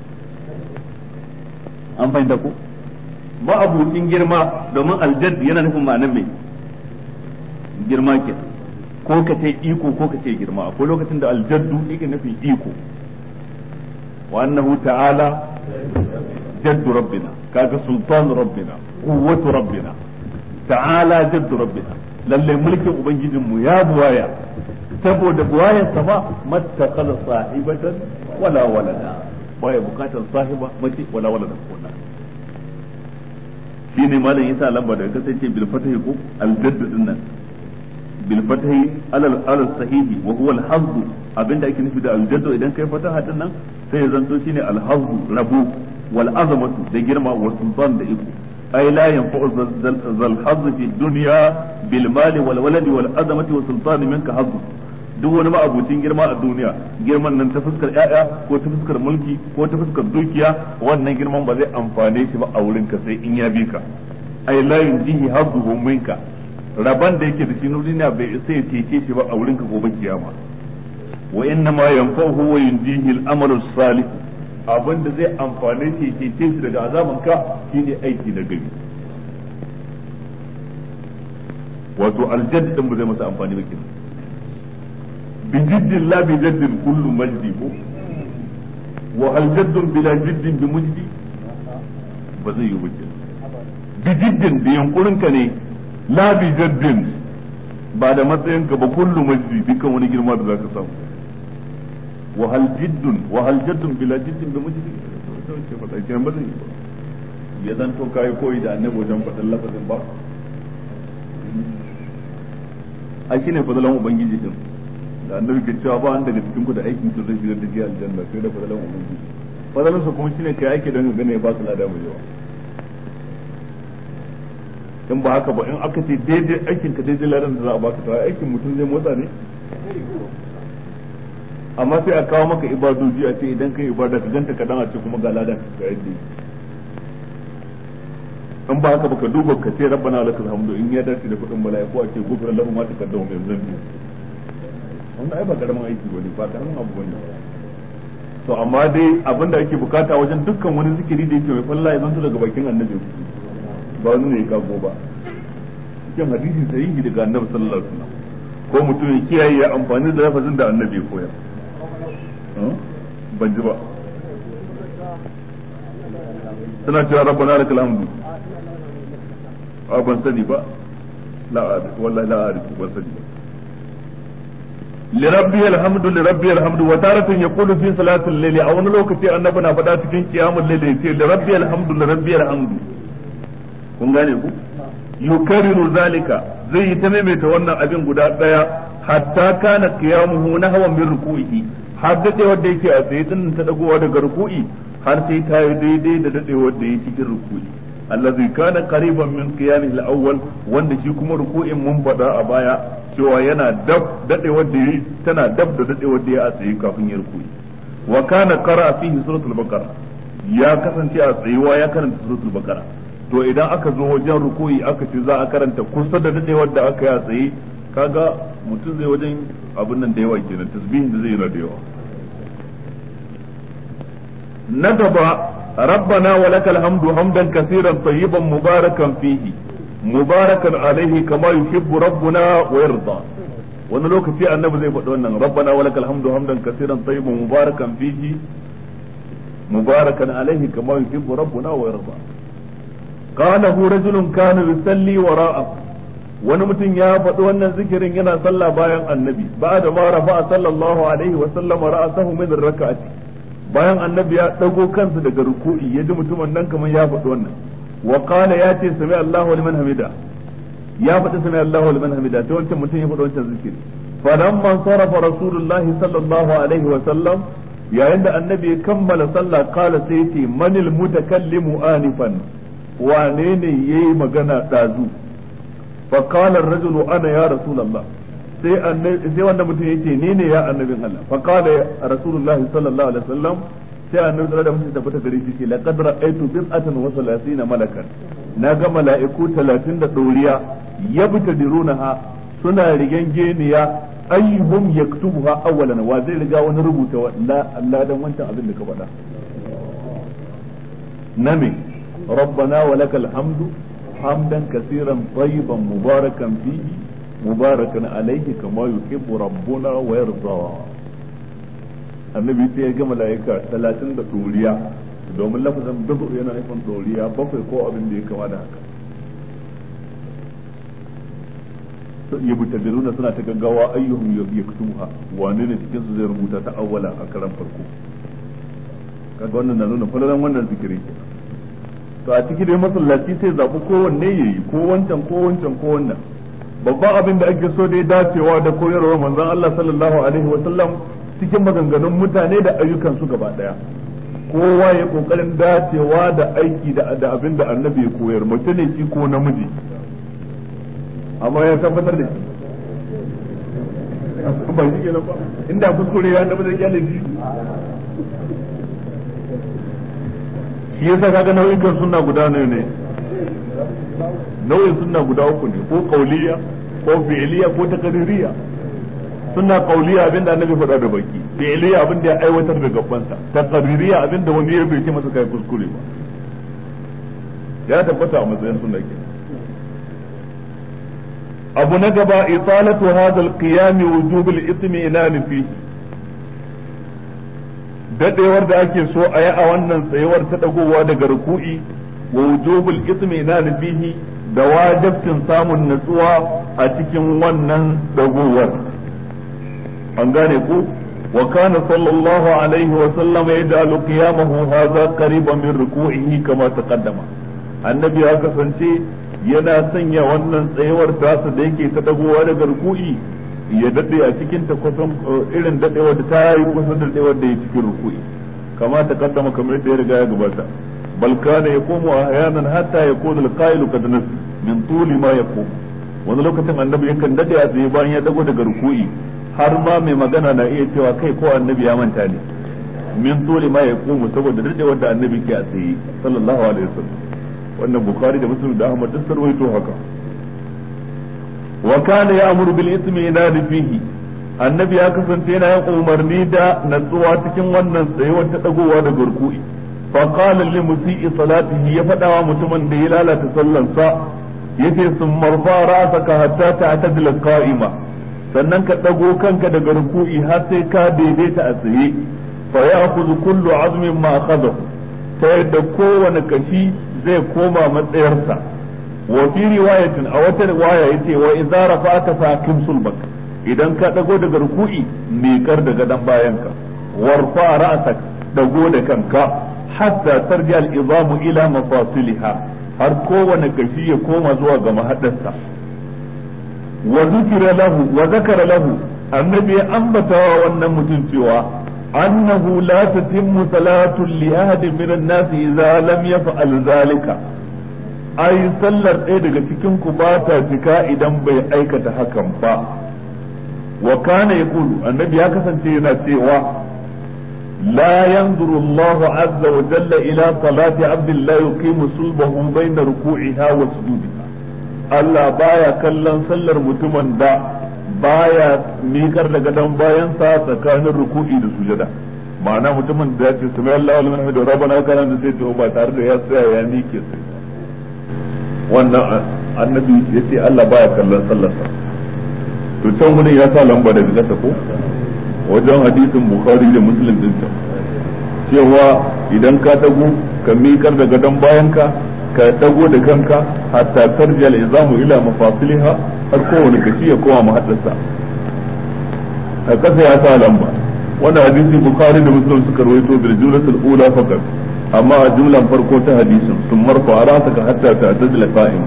an fahimta ko ma abucin girma domin aljadd yana nufin ma'anar mai girma ke ko ka ce iko ko ka ce girma akwai lokacin da aljaddu yake nufin iko وأنه تعالى جد ربنا كاك سلطان ربنا قوة ربنا تعالى جد ربنا lalle mulkin ubangijinmu ya buwaya saboda buwayar sama mattakhadha sahibatan wala walada baya bukatar sahiba mace wala walada ko da shine malam yasa lamba da kasance bil fatahi ko al jadd din nan bil fatahi alal alal sahihi wa huwa al hazz abinda ake nufi da al jadd idan kai fataha din nan sai ya zanto shine al hazz rabu wal azamatu da girma wa sultan da iko ay la yanfa'u zal hazz fi dunya bil mali wal waladi wal azamati wa sultan minka hazz duk wani ma'abucin girma a duniya girman nan ta fuskar ƴaƴa ko ta fuskar mulki ko ta fuskar dukiya wannan girman ba zai amfane shi ba a wurin ka sai in ya bi ka ay la yunjihi hazzuhu minka raban da yake da shi na duniya bai sai ya cece shi ba a wurin ka gobe kiyama wa inna ma yanfa'uhu wa yunjihi al-amalu salih abin da zai amfane shi ke ce shi daga azaban ka shine aiki na gari wato aljadd din ba zai masa amfani ba kenan bi jiddin la bi jaddin kullu majdi ko wa hal jaddun bila jiddin bi mujdi ba zai yi wuce bi jiddin da yankurin ka ne la bi jaddin ba da matsayin ka ba kullu majdi dukkan wani girma da zaka samu wa hal jiddun wa hal jaddun bila jiddin bi mujdi ce faɗa kenan ba zai yi ba ya zanto kai koyi da annabi wajen faɗin lafazin ba a shine fadalan ubangiji din da annabi ke cewa ba wanda daga cikin ku da aikin su zai shigar da ke aljanna sai da fadalan ubangiji fadalan sa kuma shine kai aiki don gane ba su lada mai yawa in ba haka ba in aka ce daidai aikin ka daidai ladan da za a baka ta aikin mutum zai motsa ne amma sai a kawo maka ibadoji a ce idan kai ibada ka ganta kadan a ce kuma ga ladan ka yadda in ba haka baka duba ka ce rabbana lakal hamdu in ya dace da kudin mala'iku a ce gufra lahu ma taqaddama min dhanbi wannan ai ba karamin aiki bane ba karamin abu bane to amma dai abin da ake bukata wajen dukkan wani zikiri da yake mai falla ya zanto daga bakin annabi ba wani ne ya kago ba cikin hadisi sahihi daga annabi sallallahu alaihi wasallam ko mutum ya kiyaye ya amfani da lafazin da annabi ya koya ban ji ba suna cewa rabbana lakal hamdu a ban sani ba la wallahi la a'rifu ban sani ba لربي الحمد لربي الحمد وتارة يقول في صلاة الليل أو لوكتي annabi na faɗa cikin qiyamul layl yace lirabbi alhamdu lirabbi alhamdu kun gane ku yukarriru zalika zai yi ta maimaita wannan abin guda daya hatta kana qiyamuhu nahwan min ruku'ihi har dade wanda yake a tsaye din ta dagowa daga ruku'i har sai ta yi daidai da dade wanda yake cikin ruku'i allazi kana qariban min qiyamihi al-awwal wanda shi kuma ruku'in mun faɗa a baya cewa yana dab dade wanda yi tana dab da dade wanda ya a tsaye kafin ya ruku'i wa kana qara fihi suratul baqara ya kasance a tsayuwa ya karanta suratul baqara to idan aka zo wajen ruku'i aka ce za a karanta kusa da dade wanda aka yi a tsaye kaga mutum zai wajen abin nan da yawa kenan tasbihin da zai yi da yawa na gaba ربنا ولك الحمد حمدا كثيرا طيبا مباركا فيه مباركا عليه كما يحب ربنا ويرضى wani lokaci annabi zai faɗi wannan rabbana wa lakal hamdu hamdan kaseeran tayyiban mubarakan fihi mubarakan alaihi kama yuhibbu rabbuna wa yarda qala hu rajulun kana yusalli wara'ahu wani mutum ya faɗi wannan zikirin yana sallah bayan annabi ba'da ma rafa'a sallallahu alaihi wa sallam ra'asahu min rak'ati bayan annabi ya dago kansa daga ruku'i ya ji mutumin nan kamar ya faɗi wannan wa qala ya ce sami Allahu liman hamida ya faɗi sami Allahu liman hamida sai wancan mutum ya faɗi wancan zikiri falamma sarafa rasulullahi sallallahu alaihi wa sallam yayin da annabi ya kammala sallah kala sai ce manil mutakallimu anifan wane ne yayi magana dazu fa qala ar-rajulu ana ya rasulullah sai annabi sai wanda mutum yace ni ne ya annabin Allah fa qala rasulullahi sallallahu alaihi wasallam sai annabi da mutum tabbata gare shi ce laqad ra'aytu bid'atan wa salasina malakan na ga mala'iku 30 da doriya yabtadirunaha suna rigen geniya ayyuhum yaktubuha awwalan wa zai riga wani rubuta Allah dan wancan abin da ka faɗa nami ربنا ولك الحمد حمدا كثيرا طيبا مباركا فيه مباركا عليه كما يحب ربنا ويرضى annabi sai ya ga mala'ika talatin da ɗoriya domin lafazin dubu yana nufin ɗoriya bakwai ko abin da ya kama da haka ya butadiruna suna ta gaggawa ayyuhum yaktuha wane ne cikin su zai rubuta ta awwala a karan farko kaga wannan na nuna falalan wannan zikiri to a ciki dai masallaci sai zaɓi kowanne yayi ko wancan ko wancan ko wannan babban abin da ake so dai dacewa da koyarwar manzon Allah sallallahu alaihi wa sallam cikin maganganun mutane da ayyukan su gaba daya kowa ya kokarin dacewa da aiki da da abin da annabi ya koyar mace ne shi ko namiji amma ya tabbatar da shi ba shi kenan ba inda kuskure ya tabbatar da kyalin shi shi yasa kaga nau'ikan sunna guda ne ne nau'in sunna guda uku ne ko kauliya ko fi'liya ko takaririya sunna kauliya abinda annabi faɗa da baki fi'liya abinda ya aiwatar da gabansa takaririya abinda wani ya bai ce masa kai kuskure ba ya tabbata a matsayin sunna ke abu na gaba italatu hadha al-qiyam wujub al-itmi'nan fihi dadewar da ake so a yi a wannan tsayuwar ta dagowa daga ruku'i wa wujubul itminan fihi da wajibcin samun natsuwa a cikin wannan dagowar an gane ku wa kana sallallahu alaihi wa sallam yaj'alu qiyamahu hadha qariban min ruku'ihi kama taqaddama annabi ya kasance yana sanya wannan tsayuwar tasa da yake ta dagowa daga ruku'i ya dade a cikin ta kusan irin dadewa da ta yi kusan dadewa da ya cikin ruku'i kama ta kaddama kamar da ya riga ya gabata bal kana yaqumu ahyanan hatta yakuna al-qa'il qad nas min tuli ma yaqum wani lokacin annabi yakan dade a tsaye bayan ya dago daga ruku'i har ma mai magana na iya cewa kai ko annabi ya manta ne min tuli ma yaqum saboda dadewar da annabi ke a tsaye sallallahu alaihi wasallam wannan bukhari da muslim da ahmad duk sarwaito haka wa kana ya'muru bil ismi inadi fihi annabi ya kasance yana yin umarni da natsuwa cikin wannan tsayuwar ta dagowa da gurku'i fa qala li musii salatihi ya fada wa mutumin da ya lalata sallansa yace sun marfa ra'saka hatta ta'tadila qa'ima sannan ka dago kanka daga ruku'i har sai ka daidaita a tsaye fa ya'khudhu kullu 'azmin ma akhadahu ta yadda kowane kashi zai koma matsayarsa wa fi riwayatin a wata riwaya yace wa idza rafa'ta fa kim sulbak idan ka dago daga ruku'i miƙar da gadon bayanka warfa ra'sak dago da kanka hatta tarji al-izamu ila mafasiliha har kowane kashi ya koma zuwa ga mahadarsa wa zikira lahu wa zakara lahu annabi ya ambata wa wannan mutum cewa annahu la tatimmu salatu li ahadin min an-nas idza lam yaf'al zalika ai sallar ɗaya daga cikin ku ba ta cika idan bai aikata hakan ba wa kana yaqulu annabi ya kasance yana cewa لا ينظر الله عز وجل إلى صلاة عبد لا يقيم صلبه بين ركوعها وسجودها Allah baya kallon sallar mutumin da baya mikar da gadon bayansa tsakanin ruku'i da sujada ma'ana mutumin da ya ce sami Allah wal hamdu rabbana kana da sai ba tare da ya tsaya ya mike sai wannan annabi yace Allah baya kallon sallarsa to can gudun ya sa lamba daga gasa ko wajen hadisin bukhari da muslim din can cewa idan ka dago ka miƙar da gadon bayanka ka dago da kanka hatta tarjal izamu ila mafasiliha har kowane kashi ya koma mahaddasa a kasa ya sa lamba wannan hadisi bukhari da muslim suka rawaito bil jumlatul ula faqat amma a jumlan farko ta hadisin sun marfa ra'saka hatta ta'tazila qa'im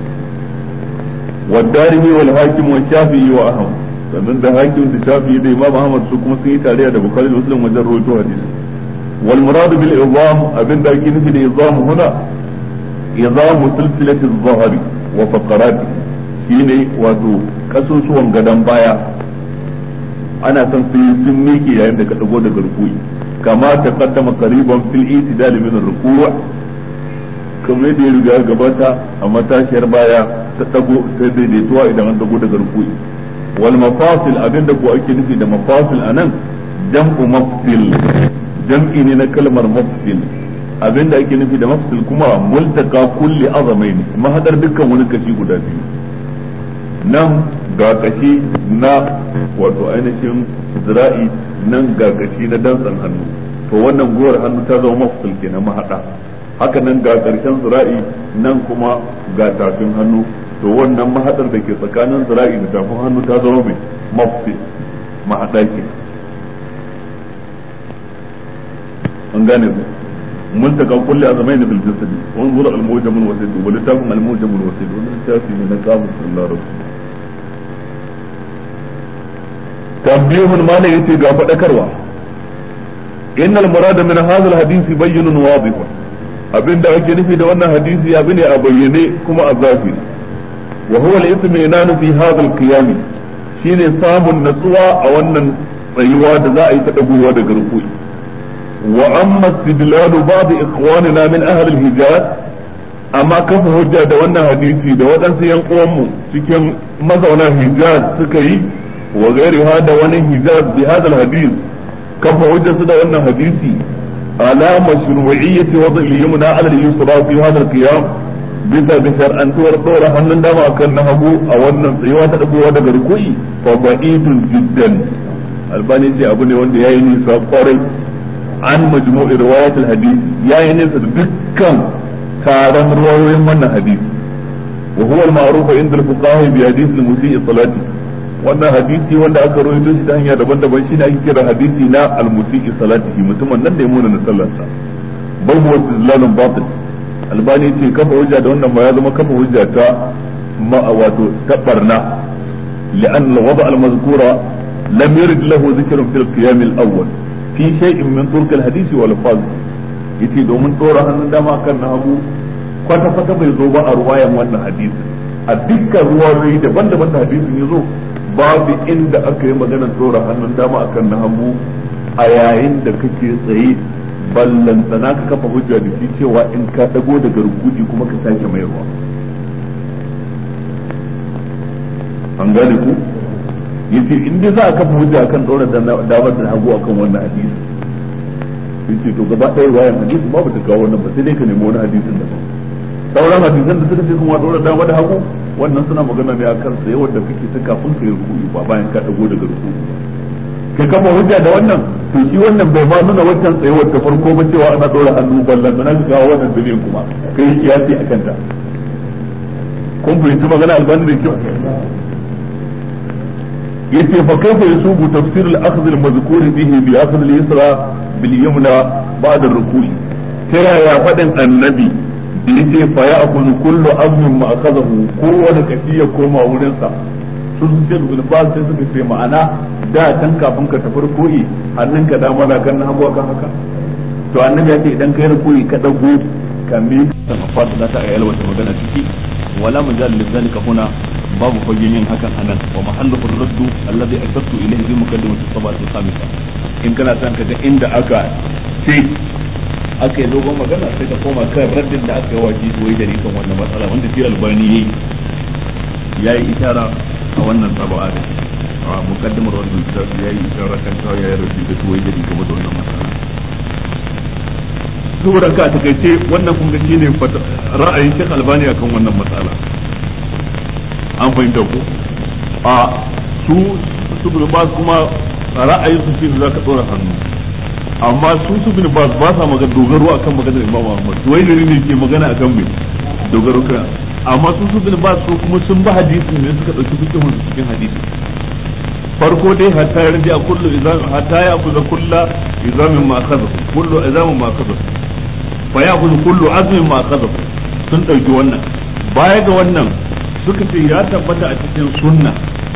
والدارمي والحاكم والشافعي وأحمد sannan da hakim da shafi da imam ahmad su kuma sun yi tarayya da bukhari da muslim wajen rawaito hadisi wal murad bil izam abin da ake nufi da izam huna izam silsilati zahari wa faqarat shine wato kasusuwan gadan baya ana son su yi sun miƙe yayin da ka dago daga rukuyi kama ta kaddama qariban fil itidal min ar-ruku' kamar da ya riga gabata a matashiyar baya ta dago ta daidaituwa idan an dago daga rukuyi wal mafasil abinda ko ake nufi da mafasil anan jam'u mafsil jam'i ne na kalmar mafsil abinda ake nufi da mafsil kuma multaka kulli azamaini mahadar dukkan wani kashi guda biyu nan ga kashi na wato ainihin zira'i nan ga kashi na dantsan hannu to wannan gowar hannu ta zama mafsil kenan mahada haka nan ga karshen zira'i nan kuma ga tafin hannu to wannan mahadar da ke tsakanin zira'i da tafin hannu ta zama mai mafsi mahada ke an gane ku multaka kulli azmain bil jasad wanzur al mujam al wasid wa litafin al mujam al wasid wannan littafi ne na kamus sallallahu alaihi tambihun ma ne yace ga fadakarwa innal murada min hadha al hadisi bayyinun wadih abinda ake nufi da wannan hadisi abu ne a bayyane kuma a zahiri wa huwa al-itminanu fi hadha al-qiyam shine samun natsuwa a wannan tsayuwa da za a yi ta dagowa daga rukui wa amma istidlalu ba'd ikhwanina min ahli al-hijaz amma kafa hujja da wannan hadisi da waɗansu yan uwanmu cikin mazauna hijaz suka yi wa gairiha da wani hijaz bi hadha al-hadith kafa hujja su da wannan hadisi على مشروعية وضع اليمنى على اليسرى في هذا القيام bisa da shar'antuwar ɗora hannun dama akan na hagu a wannan tsayuwa ta ɗagowa daga rukui fa ba'idun jiddan albani ce abu ne wanda yayi nisa kwarai an majmu'i riwayat al-hadith yayi nisa da dukkan taron riwayoyin wannan hadisi wa huwa al-ma'ruf inda al-fuqaha bi hadith al-musii salati wannan hadisi wanda aka rawaito shi ta hanya daban-daban shine ake kira hadisi na al-musii salatihi mutumin nan da ya muna sallarsa bal huwa istidlalun batil albani ce kafa hujja da wannan ma ya zama kafa hujja ta ma wato ta barna li'an al-wada al-mazkura lam yurid lahu dhikrun fil qiyam al-awwal fi shay'in min turk al-hadith wal faz yace domin dora hannun dama kan na hagu kwata kwata bai zo ba a ruwayan wannan hadisi a dukkan ruwayoyi daban-daban da hadisin ya zo babu inda aka yi maganar dora hannun dama akan na hagu a yayin da kake tsaye ballantana ka kafa hujja da shi cewa in ka dago daga rukuji kuma ka sake mayarwa an gane ku yace in dai za a kafa hujja akan dora damar da hagu akan wannan hadisi yace to gaba ɗaya wayan hadisi babu ta kawo wannan ba sai dai ka nemi wani hadisin daban sauran hadisan da suka ce kuma dora dama da hagu wannan suna magana ne akan tsaye wanda kake ta kafin ka yi rukuyi ba bayan ka dago daga rukuyi ka kafa hujja da wannan to shi wannan bai ma nuna wancan tsayuwar ta farko ba cewa ana dora hannu ballan na ka kawo wannan dalilin kuma kai kiyasi akan ta kun fahimci magana albani da kyau yace fa kaifa yasubu tafsir al-akhdh al-mazkur bihi bi akhdh al-yusra bil yumna ba'da ar-ruku'i ta yaya fadin annabi da yace fa ya'khudhu kullu amrin ma akhadahu kowane kashi ya koma wurin sa sun sun ce ibn Baz sai suka ce ma'ana da can kafin ka tafi ruku'i hannunka dama na kan hagu kan haka to annabi ya ce idan kai ruku'i ka dago ka mi ta fada da ta ayyala wata magana ciki wala mujal lidhalika huna babu fagen yin hakan anan wa mahallu raddu alladhi asattu ilayhi bi mukaddimati sabat al-khamisa in kana san ka ga inda aka ce aka yi dogon magana sai ka koma kan raddin da aka yi wa ji wai da kan wannan matsala wanda shi albani yayi yayi ishara a wannan saba'a da a mukaddimar wannan littafi yayi ishara kan cewa yayi rashi da tuwai da game da wannan matsala saboda ka takaice wannan kun ga shine ra'ayin Sheikh Albani akan wannan matsala an fahimta ko a su su bin ba kuma ra'ayin su shi zaka dora hannu amma su su bin ba ba sa magana dogaro akan maganar Imam Ahmad wai ne ne ke magana akan me dogaro kan amma su su bin ba su kuma sun ba hadisin ne suka dauki fikihun su cikin hadisi farko dai hatta ya radi a kullu izam hatta ya kuza kullu izamin ma kaza kullu izamin ma kaza fa ya kuza kullu azmin ma kaza sun dauki wannan baya ga wannan suka ce ya tabbata a cikin sunna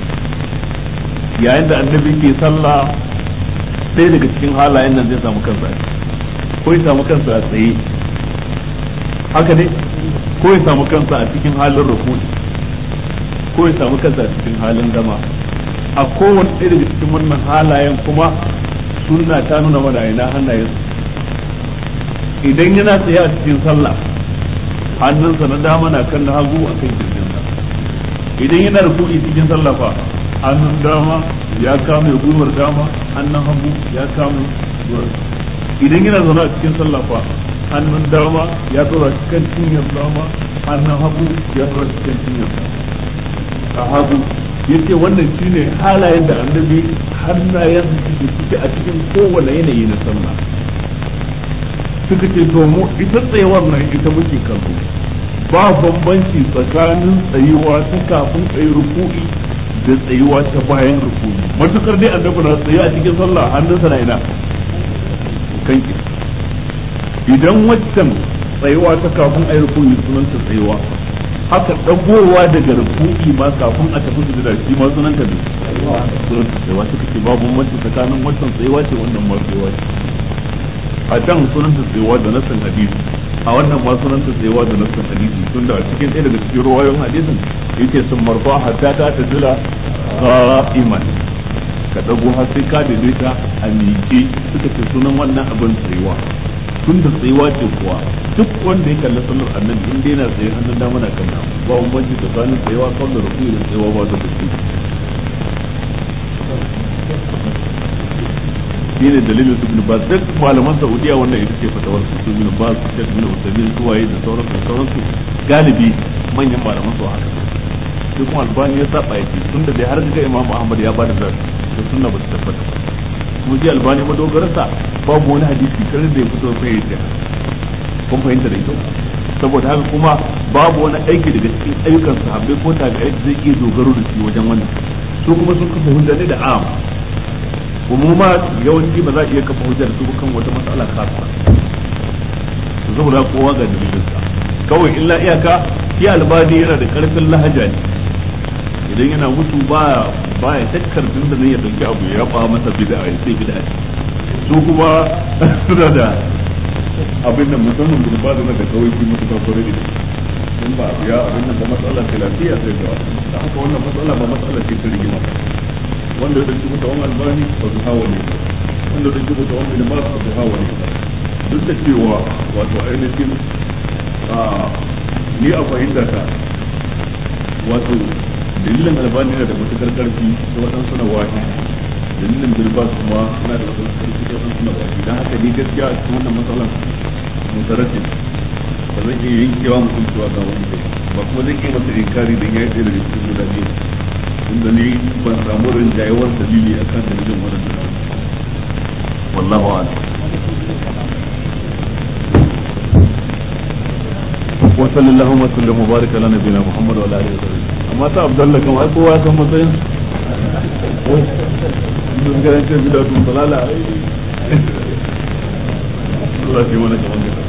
yayin da annabi ke sallah sai daga cikin halayen nan zai samu kansa ko ya samu kansa a tsaye haka ne ko ya samu kansa a cikin halin rukuni ko ya samu kansa a cikin halin dama a kowane ɗaya daga cikin wannan halayen kuma sunna ta nuna mana ina hannayen idan yana tsaye a cikin sallah hannunsa na dama na kan na hagu a kan kirjinsa idan yana rukuni cikin sallah fa hannun dama ya kame gwiwar dama hannun hagu ya kame gwiwar idan yana zaune a cikin sallah fa hannun dama ya tsora cikin cinyar dama hannun hagu ya tsora cikin cinyar a hagu yace wannan shine halayen da annabi hannayen su suke a cikin kowane yanayi na sallah suka ce to mu ita tsayawar nan ita muke kallo ba bambanci tsakanin tsayuwa ta kafin tsayi ruku'i da tsayuwa ta bayan ruku'i matukar dai annabi na tsaye a cikin sallah hannunsa na ina kan idan waccan tsayuwa ta kafin ayi ruku'i sunanta tsayuwa haka dagowa daga ruku'i ma kafin a tafi sujada shi ma sunanta ne sunanta tsayuwa suka ce babu bambanci tsakanin waccan tsayuwa ce wannan ma tsayuwa ce a can sunanta tsayuwa da nasan hadisi a wannan ma sunanta tsayuwa da nasan hadisi tun da a cikin ɗaya daga cikin ruwayoyin hadisin yake sun marfa hatta ta ta jira qa'iman ka dago har sai ka daidaita a miƙe suka ce sunan wannan abin tsayuwa tun da tsayuwa ce kuwa duk wanda ya kalli sallar annabi in dai yana tsaye hannun dama na kan ba bambanci tsakanin tsayuwa kawai da rukuni da tsayuwa ba ta tafi shi ne dalilin su bin bas duk malaman saudiya wannan ita ce fatawar su su bin bas su bin usaimin su waye da sauransu da sauransu galibi manyan malaman su haka sai kuma albani ya saba ya ce tun da dai har ga imam ahmad ya bada zai to sunna ba su tabbata kuma ji albani madogararsa babu wani hadisi kar da ya fito sai ya ce kun fahimta da kyau saboda haka kuma babu wani aiki daga cikin ayyukan sahabbai ko tabi'ai da zai iya dogaro da shi wajen wannan su kuma sun kafa hujja ne da am umuma yawanci ba za a iya kafa hujja da su kan wata matsala kasa su saboda kowa ga dalilinsa kawai illa iyaka shi albani yana da karfin lahaja ne idan yana mutu ba ba ya shakkar tun da ya dauki abu ya ba masa bid'a ya sai bid'a su kuma suna da abin nan musamman da ba da kawai shi mutu ba kore da in ba ya abin nan ba matsala ce lafiya sai ga da haka wannan matsala ba matsala ce ta rigima wanda ya dauki mutu wani albani ba su hawa ne wanda ya dauki mutu wani limar ba su hawa ne duk da cewa wato ainihin ni a fahimta ta wato dalilin albani yana da matukar karfi da waɗansu na wahi dalilin bilbas kuma yana da matukar karfi da waɗansu na wahi don haka ni gaskiya a cikin wannan matsalan mutaratin ba zan iya yankewa mutum cewa ga wani kai ba kuma zan iya masa inkari don ya yi ɗaya daga cikin guda biyu inda ni ban samu rinjayewar dalili akan dalilin waɗannan wallahu a'lam وصلى اللهم وسلم وبارك على نبينا محمد وعلى اله وصحبه amma ta abdallah kan ai kowa san matsayin mun ga ce bida tun balala Allah ya mana kaman gida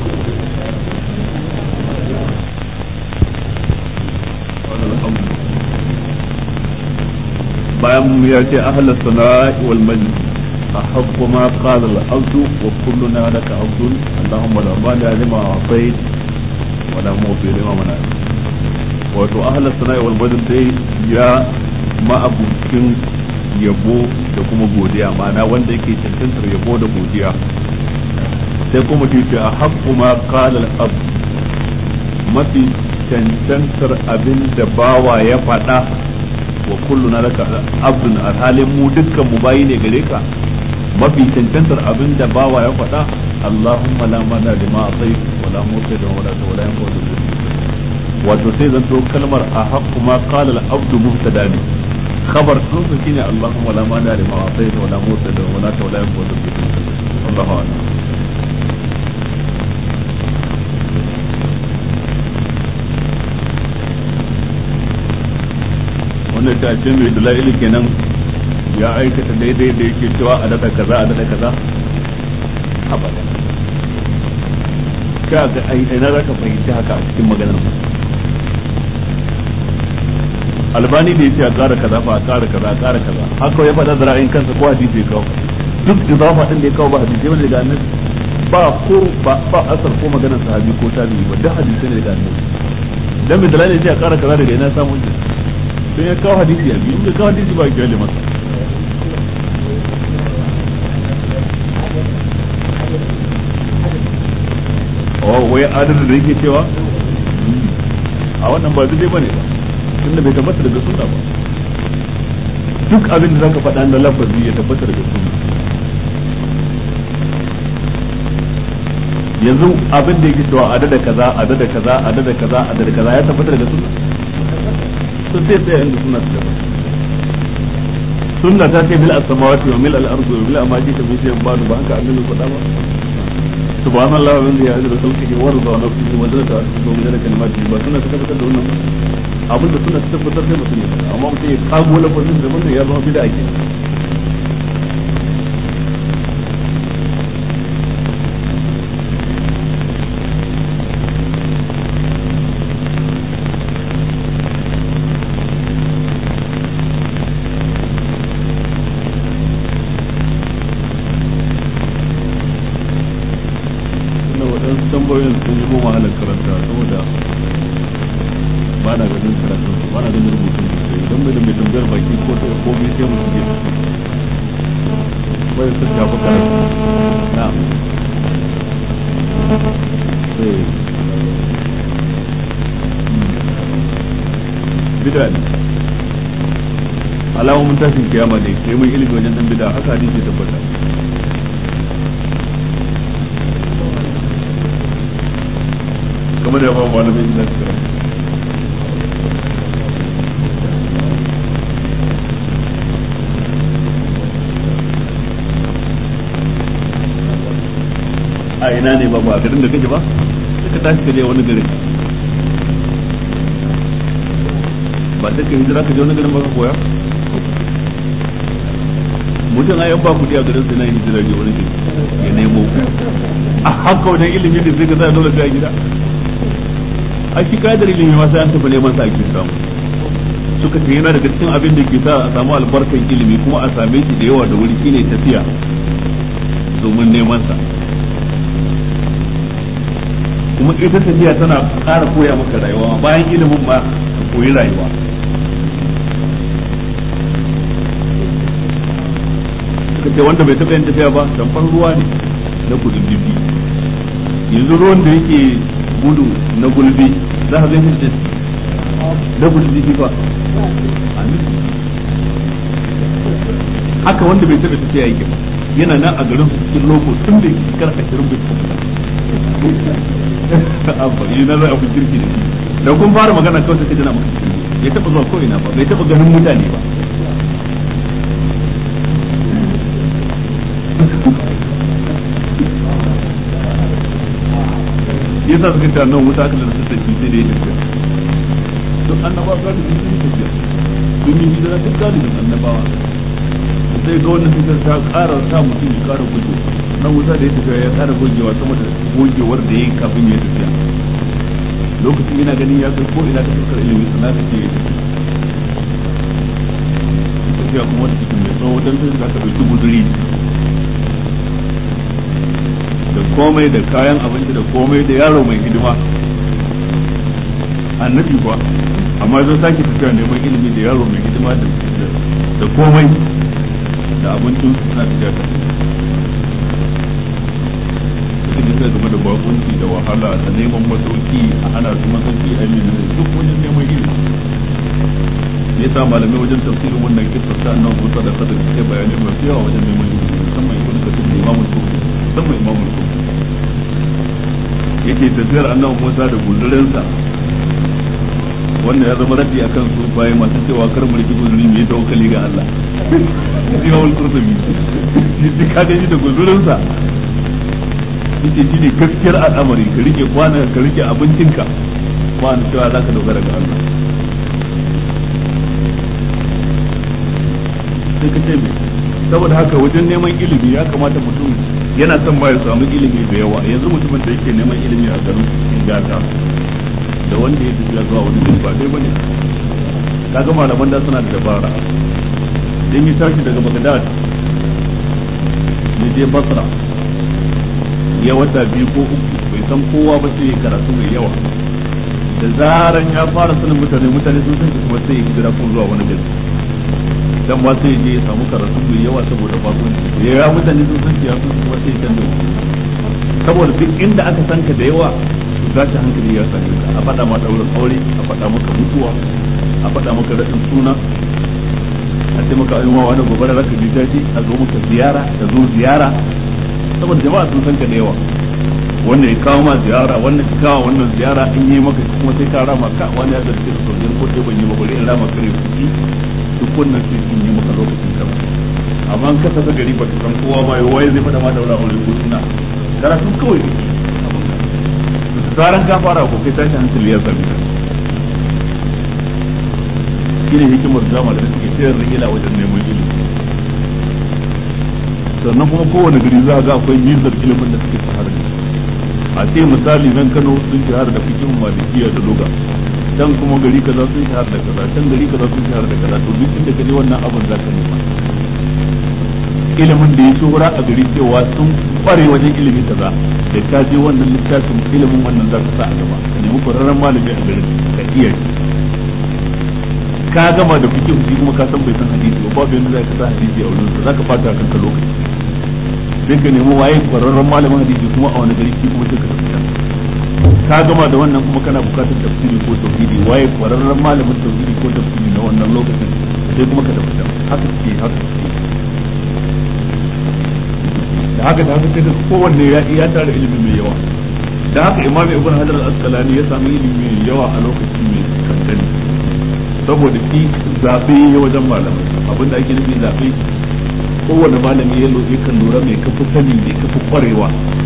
bayan ya ce ahlus sana'i wal majlis أحق ما قال العبد وكلنا لك عبد اللهم لا مانع لما أعطيت wala mawfi lima mana wato ahlus sana'i wal badr dai ya ma'abucin yabo da kuma godiya ma'ana wanda yake cancantar yabo da godiya sai kuma ce a haqqu ma qala al abd mafi cancantar abin da bawa ya faɗa wa kulluna laka abdun alhalin mu dukkan mu bayi ne gare ka mafi cancantar abin da bawa ya faɗa Allahumma la mana lima atai wala mutai da wala ta wala yanfa da wato sai zan to kalmar a haqqu ma qala al-abdu mubtada ne khabar sun su shine Allahumma la mana lima atai wala mutai da wala ta wala yanfa da Allahu akbar wannan ta ce mai dalili kenan ya aikata daidai da yake cewa a dada kaza a dada kaza abada ka ga ai ina za ka fahimci haka a cikin maganar mu albani da yace a ƙara kaza fa a ƙara kaza a ƙara kaza haka ya faɗa da ra'ayin kansa ko hadisi ya kawo duk idafa din da ya kawo ba hadisi bane daga annabi ba ko ba ba asar ko maganar sahabi ko tabi'i ba duk hadisi ne daga annabi dan mai dalilin yace a ƙara kaza daga ina samu shi sai ya kawo hadisi a biyu in ya kawo hadisi ba ya kyale masa wai adadin da yake cewa a wannan ba daidai bane ba tunda bai tabbata daga sunna ba duk abin da zaka faɗa na lafazi ya tabbata daga sunna yanzu abin da yake cewa adada kaza adada kaza adada kaza adada kaza ya tabbata daga sunna to sai sai inda sunna ta tabbata sunna ta ce bil as-samawati wa mil al-ardi wa mil ma ji ta bi sai ba ba haka annabi faɗa ba subhanallah wa bihamdihi ajra khalqihi wa rida nafsihi wa zinata arsihi wa midada kalimatihi ba suna tabbatar da wannan ba abinda suna tabbatar da mutum ne amma mutum ya kago lafazin da wannan ya zama bid'a ke tambayoyin sun yi goma halar karanta saboda ba na ganin karatun ba na ganin rubutun da sai don mai da mai tambayar baki ko ta ko mai sai mutum ya bai sun shafi karatu na bida ne alamomin tashin kiyama ne sai mai ilimi wajen dan bida haka hadisi tabbata kamar da ba malamin da suka a ina ne ba ba garin da kake ba suka tashi ka je wani garin ba sai ka hijira ka je wani garin ba ka koya mutum a yan ba kudi a garin sai na hijira ne wani gari ya nemo a haka wajen ilimi da sai ka sa dole sai a gida a shi kadar ilimi ma sai an tafi neman sa ake samu suka ce yana daga cikin abin da ke sa a samu albarkan ilimi kuma a same shi da yawa da wuri shine tafiya domin neman sa kuma ita tafiya tana ƙara koya maka rayuwa bayan ilimin ma ka koyi rayuwa suka ce wanda bai taɓa yin tafiya ba tamfar ruwa ne na kudin dibi yanzu ruwan da yake gudu na gulbi za ka gani shi na gudun dibi ba haka wanda bai taɓa tafiya yake ba yana nan a garin cikin loko tun da yake shekara ashirin bai taɓa abba yi na zai abu kirki da shi da kun fara magana kawai sai jana maka kirki ya taɓa zuwa ko ina ba bai taɓa ganin mutane ba yasa suka ce nan wuta aka lalata da shi sai da ya tafiya duk annabawa ga da sun tafiya sun yi hijira duk galibin annabawa sai ga wannan fitar ta ƙara sa mutum ya ƙara gudu nan wuta da ya tafiya ya ƙara gogewa sama da gogewar da ya yi kafin ya tafiya lokacin yana ganin ya kai ko ina da fuskar ilimi sana ta ce tafiya kuma wata cikin mai tsawo don sai za ka ɗauki guduri da komai da kayan abinci da komai da yaro mai hidima annabi kuwa amma zan sake tafiya neman ilimi da yaro mai hidima da komai da abincin suna tafiya ta suka ji sai game da bakunci da wahala da neman masauki a hana su masauki a yi duk wajen neman ilimi ya sa malamai wajen tafsirin wannan kisa ta nan musa da sadar suke bayani masu yawa wajen neman ilimi musamman ibn kasir da imamul kufi musamman imamul kufi yake tafiyar annabi musa da gullurinsa wannan ya zama raddi akan su bayan masu cewa kar mu riki guzuri mu yi tawakkali ga Allah imamul qurtubi shi ka gani da guzurinsa yake shine gaskiyar al'amari ka rike kwana ka rike abincinka ba ni cewa zaka dogara ga Allah sai ka ce me saboda haka wajen neman ilimi ya kamata mutum yana son ba ya samu ilimi da yawa yanzu mutumin da yake neman ilimi a garin gata da wanda ya tafiya zuwa wani gari ba dai bane kaga malaman da suna da dabara dan yi tashi daga Baghdad ya je Basra ya wata biyu ko uku bai san kowa ba sai ya karatu mai yawa da zaran ya fara sanin mutane mutane sun san kuma sai ya hijira ko zuwa wani gari dan ba sai je ya samu karatu mai yawa saboda bakon ya ya mutane sun san ya sun kuma sai canza saboda duk inda aka san ka da yawa za ta hankali ya same ka a faɗa ma daurin aure a faɗa maka mutuwa a faɗa maka raɗin suna a ce maka ayyuma wani gobe da zaka ji daji a zo maka ziyara ka zo ziyara saboda jama'a sun san ka da yawa wannan ya kawo ma ziyara wannan ya kawo wannan ziyara in yi maka kuma sai ka rama ka wani ya zarce da sojin ko sai ban yi ba bari in rama kare kuɗi duk wannan sai sun yi maka lokacin ka amma an kasa ta gari ba ta san kowa ba waye zai faɗa ma daura aure ko suna karatu kawai da zaran ka fara ko kai tashi hankali ya sami ka shine hikimar zama da suke sayar da ila wajen neman ilimi sannan kuma kowane gari za ga akwai mizar ilimin da suke shahara da a ce misali nan Kano sun shahara da fikin malikiya da loga can kuma gari kaza sun shahara da kaza can gari kaza sun shahara da kaza to duk inda kaje wannan abin za ka nema ilimin da ya shuhura a gari cewa sun kware wajen ilimi kaza da ka je wannan littafin ilimin wannan za ka sa a gaba ka nemi kwararren malami a garin ka iya shi ka gama da fikin shi kuma ka san bai san hadisi ba babu yanda za ka sa hadisi a wurin sa za ka fata kanka lokaci sai ka nemi waye kwararren malamin hadisi kuma a wani gari shi kuma sai ka tafi ka gama da wannan kuma kana bukatar tafsiri ko tauhidi waye kwararren malamin tauhidi ko tafsiri na wannan lokacin sai kuma ka tafi haka ce haka ce da haka da haka sai da kowanne ya ya tare ilimi mai yawa da haka imam ibn hajar al-asqalani ya sami ilimi mai yawa a lokacin mai kankani saboda shi zabe ya wajen malamai abinda ake nufi zabe kowane malami ya lura kan lura mai kafa sani mai kafa kwarewa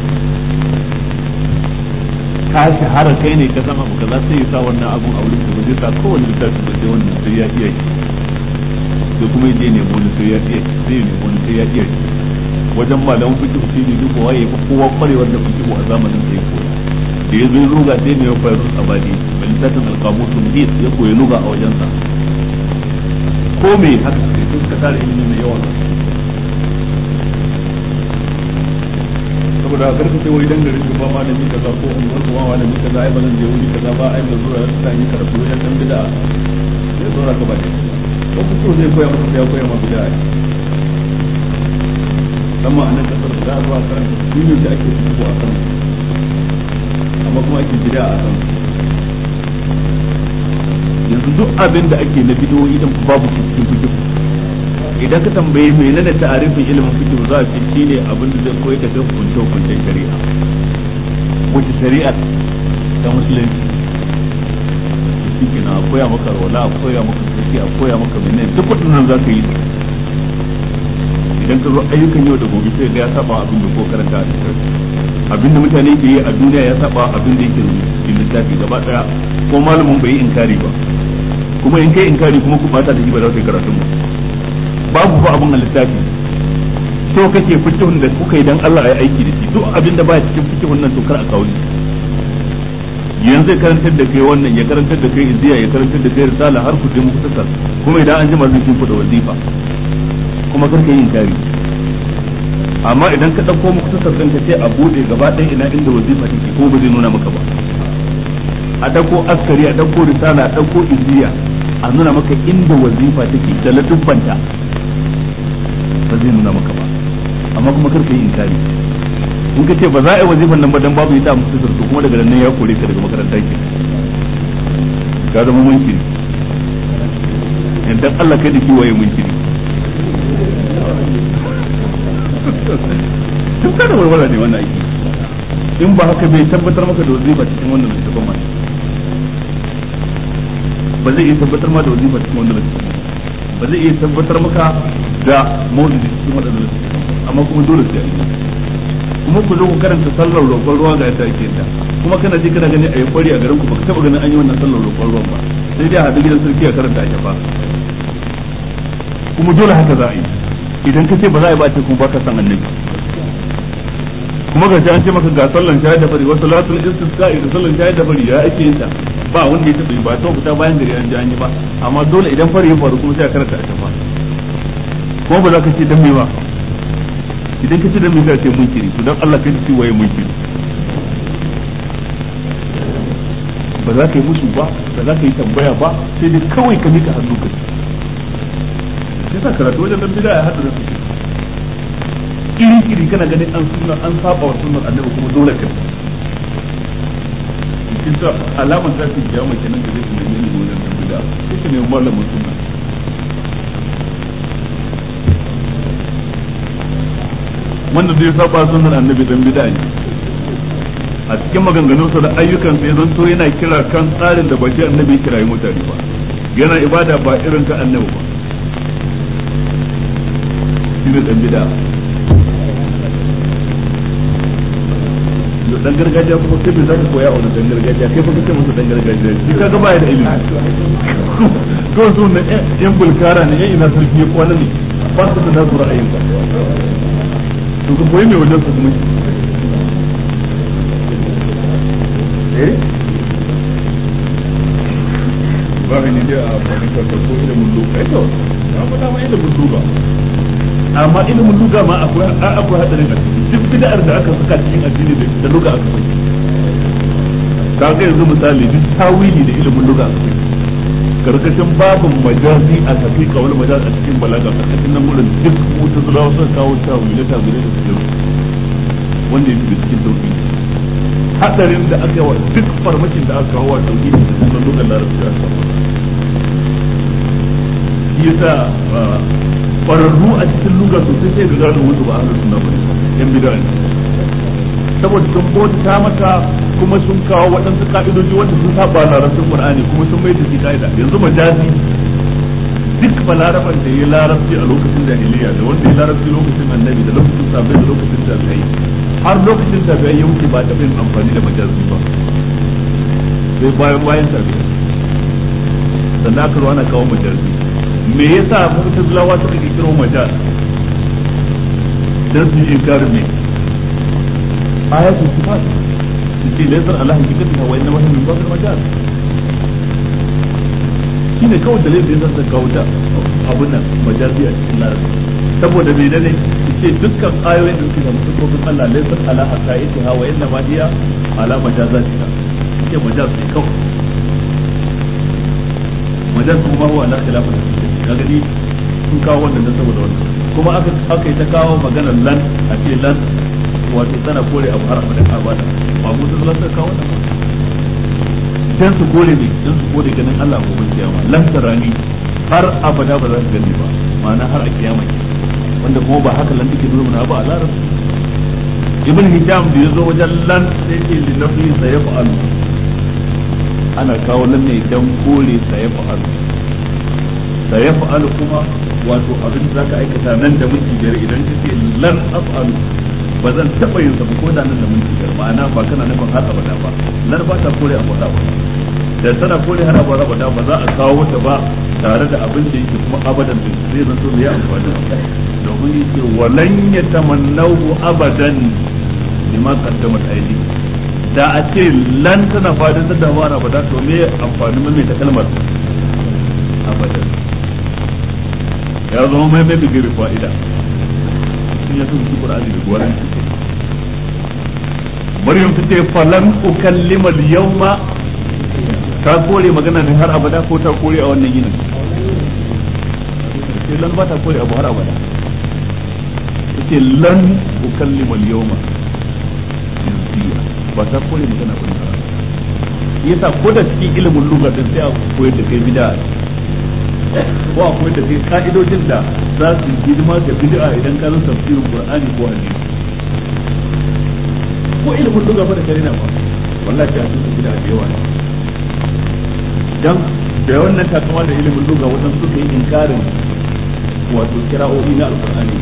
ka shahara kai ne ka san abu kaza sai ya sa wannan abun a wurin da zai sa kowane littafi da sai wannan sai ya iya sai kuma ya je ne wani sai ya iya sai ne wani sai ya iya wajen malamin fiqh shi ne duk waye ko kowa kwarewar da fiqh a zamanin sai ko da ya zo luga sai ne ya faru abadi bal littafin alqamus muhit ya koyi luga a wajen sa ko me haka sai suka tare ilimi mai yawa saboda karka ce wai dan garin shi ba malami kaza ko unguwar ko malami kaza ai ba zan je wuri kaza ba ai ba zuwa ta yi karatu wajen dan bid'a sai zo ka ba ne ko ku zai koya maka sai ya koya maka bid'a amma a nan kasar za a zuwa karanta dinin da ake fito a kan amma kuma ake bid'a a kan yanzu duk abin da ake na bidiyo idan babu cikin fikihu idan ka tambaye menene ta'arifin ilimin fiqh za a ce shine abin da zai koyi ka ga hukunce hukuncen shari'a wace shari'a ta musulunci shi na koya maka wala a koya maka suci a koya maka menene duk waɗannan za ka yi idan ka zo ayyukan yau da gobe sai ga ya saba abin da ko karanta a cikin abin da mutane ke yi a duniya ya saba abin da yake cikin littafi gaba daya ko malamin bai yi inkari ba kuma in kai inkari kuma ku bata da shi ba za ka yi karatun ba babu ba abun a littafi so kake fikihun da kuka yi dan Allah ya aiki da shi duk abin da ba cikin fikihun nan to kar a kawo yanzu ya karantar da kai wannan ya karantar da kai iziya ya karantar da kai risala har ku je muku tasar kuma idan an jima zai kin da wazifa kuma kar ka yi inkari amma idan ka dauko muku tasar din ka ce a bude gaba ɗaya ina inda wazifa take ko ba zai nuna maka ba a dauko askari a dauko risala a dauko iziya a nuna maka inda wazifa take da ladubbanta ba zai nuna maka ba amma kuma kar ka yi inkari in ka ce ba za a yi wazifan nan ba dan babu ita a musulunci to kuma daga nan ya kore ka daga makaranta ke ka zama munkiri in dan Allah kai da shi waye munkiri tun kada warwara ne wannan aiki in ba haka bai tabbatar maka da wazifa cikin wannan littafin ma ba zai iya tabbatar ma da wazifa cikin wannan littafin ba zai iya tabbatar maka da maulidi cikin wannan littafin amma kuma dole sai a kuma ku zo ku karanta sallar roƙon ruwa ga yadda ake ta kuma kana ji kana gani a yi kwari a garin ku baka taba ganin an yi wannan sallar roƙon ruwan ba sai dai a haɗu gidan sarki a karanta a shafa kuma dole haka za a yi idan ka ce ba za a yi ba ce kuma baka san annabi kuma ga an ce maka ga sallan shayar da fari wasu latul istisqa'i da sallan shayar da fari ya ake yin ta ba wanda ya taɓa ba ta fita bayan gari an ji an yi ba amma dole idan fari ya faru kuma sai a karanta a shafa kuma ba za ka ce dan me ba idan ka ce dan me sai ce munkiri to dan Allah kai ce waye munkiri ba za ka yi musu ba ba za ka yi tambaya ba sai dai kawai ka mika hannu ka sai sa karatu wajen dan bid'a ya hada da su iri iri kana ganin an sunna an saba wa sunnar annabi kuma dole ka cikin sa alamar ta ce kiyama kenan da zai nemi ne wajen dan bid'a sai ka nemi malamin sunna wanda zai saba sunnar annabi dan bid'a ne a cikin maganganunsa da ayyukan sai zanto yana kira kan tsarin da baki annabi kira yi mutane ba yana ibada ba irin ta annabi ba shine dan bid'a yo dan gargajiya kuma kai bai zaka koya a wani dan gargajiya kai fa kace masa dan gargajiya shi kaga baya da ilimi ko su ne yan bulkara ne yan ina sarki ya kwana ne ba su da nasu ra'ayin ba to ka koyi mai wajen su kuma eh ba ne da a wani karkar ko ilimin luga ito ya faɗa ma ilimin luga amma ilimin luga ma akwai akwai hadarin a ciki duk bid'ar da aka saka cikin addini da luga aka saki ka ga yanzu misali duk tawili da ilimin luga aka saki karkashin babin majazi a tafi kawal majaz a cikin balaga karkashin nan gurin duk mutu zulawa sun kawo tawili da tawili da su wanda ya fi cikin sauki hadarin da aka yi wa duk farmakin da aka kawo wa tauhidi da sunan lugar larabci a kawo shi yasa kwararru a cikin lugar sosai sai ga gano wasu ba ahlus sunna bane yan bid'a ne saboda sun bauta mata kuma sun kawo waɗansu ka'idoji wanda sun saba larabcin qur'ani kuma sun mai da shi ka'ida yanzu majazi duk balaraban da ya larabci a lokacin jahiliya da wanda ya larabci lokacin annabi da lokacin sabai da lokacin tabi'ai har lokacin tabi'ai ya wuce ba ta yin amfani da majazi ba sai bayan bayan tabi'ai sannan aka zo ana kawo majazi me yasa mu'tazilawa suka kiro majaz dan su yi inkarin ne ayatul sifat su ce laysar ala hakikatiha wa innama hiya min babil majaz shine kawai dalilin da zan kawo ta abun nan majazi a cikin larabci saboda me ne ce dukkan ayoyin da suke da mutukofin Allah laysar ala haqaiqiha wa innama hiya ala majazatiha ce majaz ne kawai majaz kuma huwa ala khilaf ka gani sun kawo wannan da saboda wannan kuma aka aka yi ta kawo maganar lan a ce lan wato tana kore abu har abada abada ba mu ta zalata kawo wannan dan su kore ne dan su kore ganin Allah ko ban kiyama lan tarani har abada ba za su gani ba ma'ana har a kiyama wanda kuma ba haka lan take nuna ba a larabci ibn hijam da yazo wajen lan sai ce li nafi sayfa'al ana kawo lan ne dan kore sayfa'al sayfa'al kuma wato abin da zaka aikata nan da minti biyar idan kace lan af'alu ba zan taɓa yin sa ko da nan da minti biyar ma'ana ba kana nufin har abada ba nan ba ta kore abu da da tana kore har abada ba ba za a kawo ta ba tare da abin da yake kuma abadan da zai zan so ya amfani domin yake walan yatamannahu abadan bima qaddamat aydi da a ce lan tana fadin da ba na abada to me amfani mai ta kalmar abadan ya zama mai mai bigiri fa'ida sun ya sun su qur'ani da gwaran maryam ta ce falan ukallima al-yawma ta kore magana ne har abada ko ta kore a wannan yinin sai lan ba ta kore abu har abada take lan ukallima al-yawma ba ta kore magana ba yasa ko da cikin ilimin lugha din sai a koyar da kai bid'a ko a koyar da kai ka'idojin da za su yi hidima ga bid'a idan ka zo tafsirin qur'ani ko hadisi ko ilimin lugha fa da kare na fa wallahi ta su bid'a da yawa dan da wannan takama da ilimin lugha wadan suka yi inkarin wato kira'o'i na alqur'ani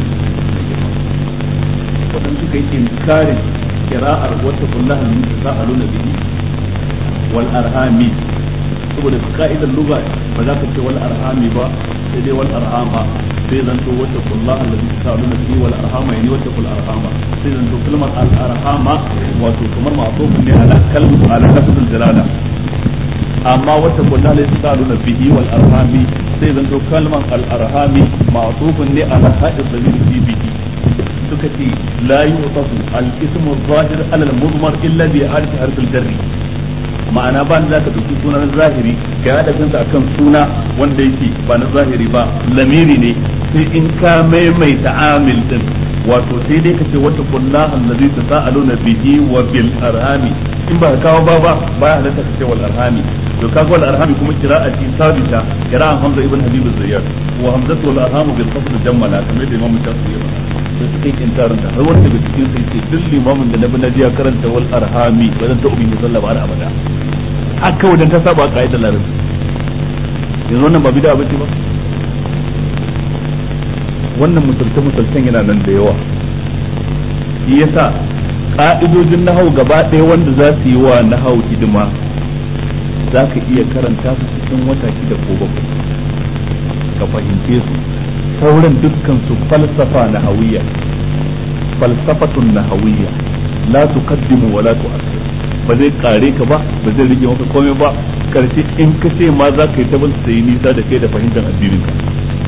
wadan suka yi inkarin kira'ar wata kullahan min tasa'aluna bihi wal arhami saboda ka'idar lugha ba za ka ce wal arhami ba sai dai wal arhama sai zan to wata kullah allazi ta'aluna bihi wal arhama yani wata kul arhama sai zan to kalmar al arhama wato kamar ma'tufun ne ala kalmu ala lafzul jalala amma wata kullah allazi ta'aluna bihi wal arhami sai zan to kalmar al arhami ma'tufun ne ala hadis da fi bihi suka ce la yu'tafu al ismu zahir ala al mudmar illa bi alif harf al jarri ma'ana ba za ka ɗauki sunan zahiri ka yi adafinsa a kan suna wanda yake ba na zahiri ba lamiri ne sai in ka maimaita amil din wato sai dai ka ce wata kulla allazi ta sa'aluna bihi wa bil arhami in ba ka kawo ba ba baya halatta ka ce wal arhami to ka wal arhami kuma qira'ati sabita qira'an hamza ibn habib az-zayyad wa hamzatu wal arhamu bil qasd jammala kamar da imamu shafi'i ya sai suka yi inkarin ta har wanda daga cikin sai ce duk limamin da nabi naji ya karanta wal arhami ba zan ta ubin sallah ba har abada haka wajen ta saba ka'idar larabci yanzu wannan ba bid'a bace ba wannan misalce misalcen yana nan da yawa shi yasa ka'idojin nahau gaba ɗaya wanda za su yi wa nahau hidima za ka iya karanta su cikin wata shida ko bakwai ka fahimce su sauran dukkan su falsafa nahawiyya falsafatun nahawiyya la tuqaddimu wa la tu'akhir ba zai kare ka ba ba zai rage maka komai ba karshe in ka ce ma za ka yi ta bin sai nisa da kai da fahimtar addinin ka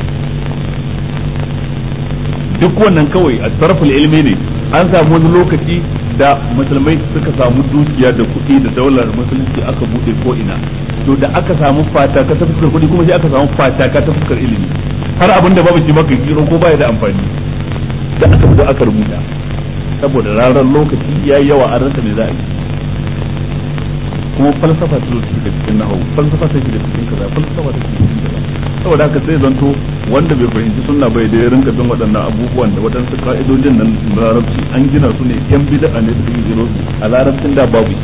duk wannan kawai a tarful ilmi ne an samu wani lokaci da musulmai suka samu dukiya da kuɗi da daular musulunci aka buɗe ko ina to da aka samu fataka ta fuskar kuɗi kuma sai aka samu fataka ta fuskar ilimi har abin da babu shi maka kiro ko baya da amfani da aka fito aka rubuta saboda ranar lokaci ya yi yawa an rasa me za a yi kuma falsafa ta zo da cikin nahawu falsafa ta da cikin kaza falsafa ta cikin kaza saboda haka sai zanto wanda bai fahimci sunna bai da ya rinka bin waɗannan abubuwan da waɗansu ka'idojin nan larabci an gina su ne yan bid'a ne da suke gino su a larabcin da babu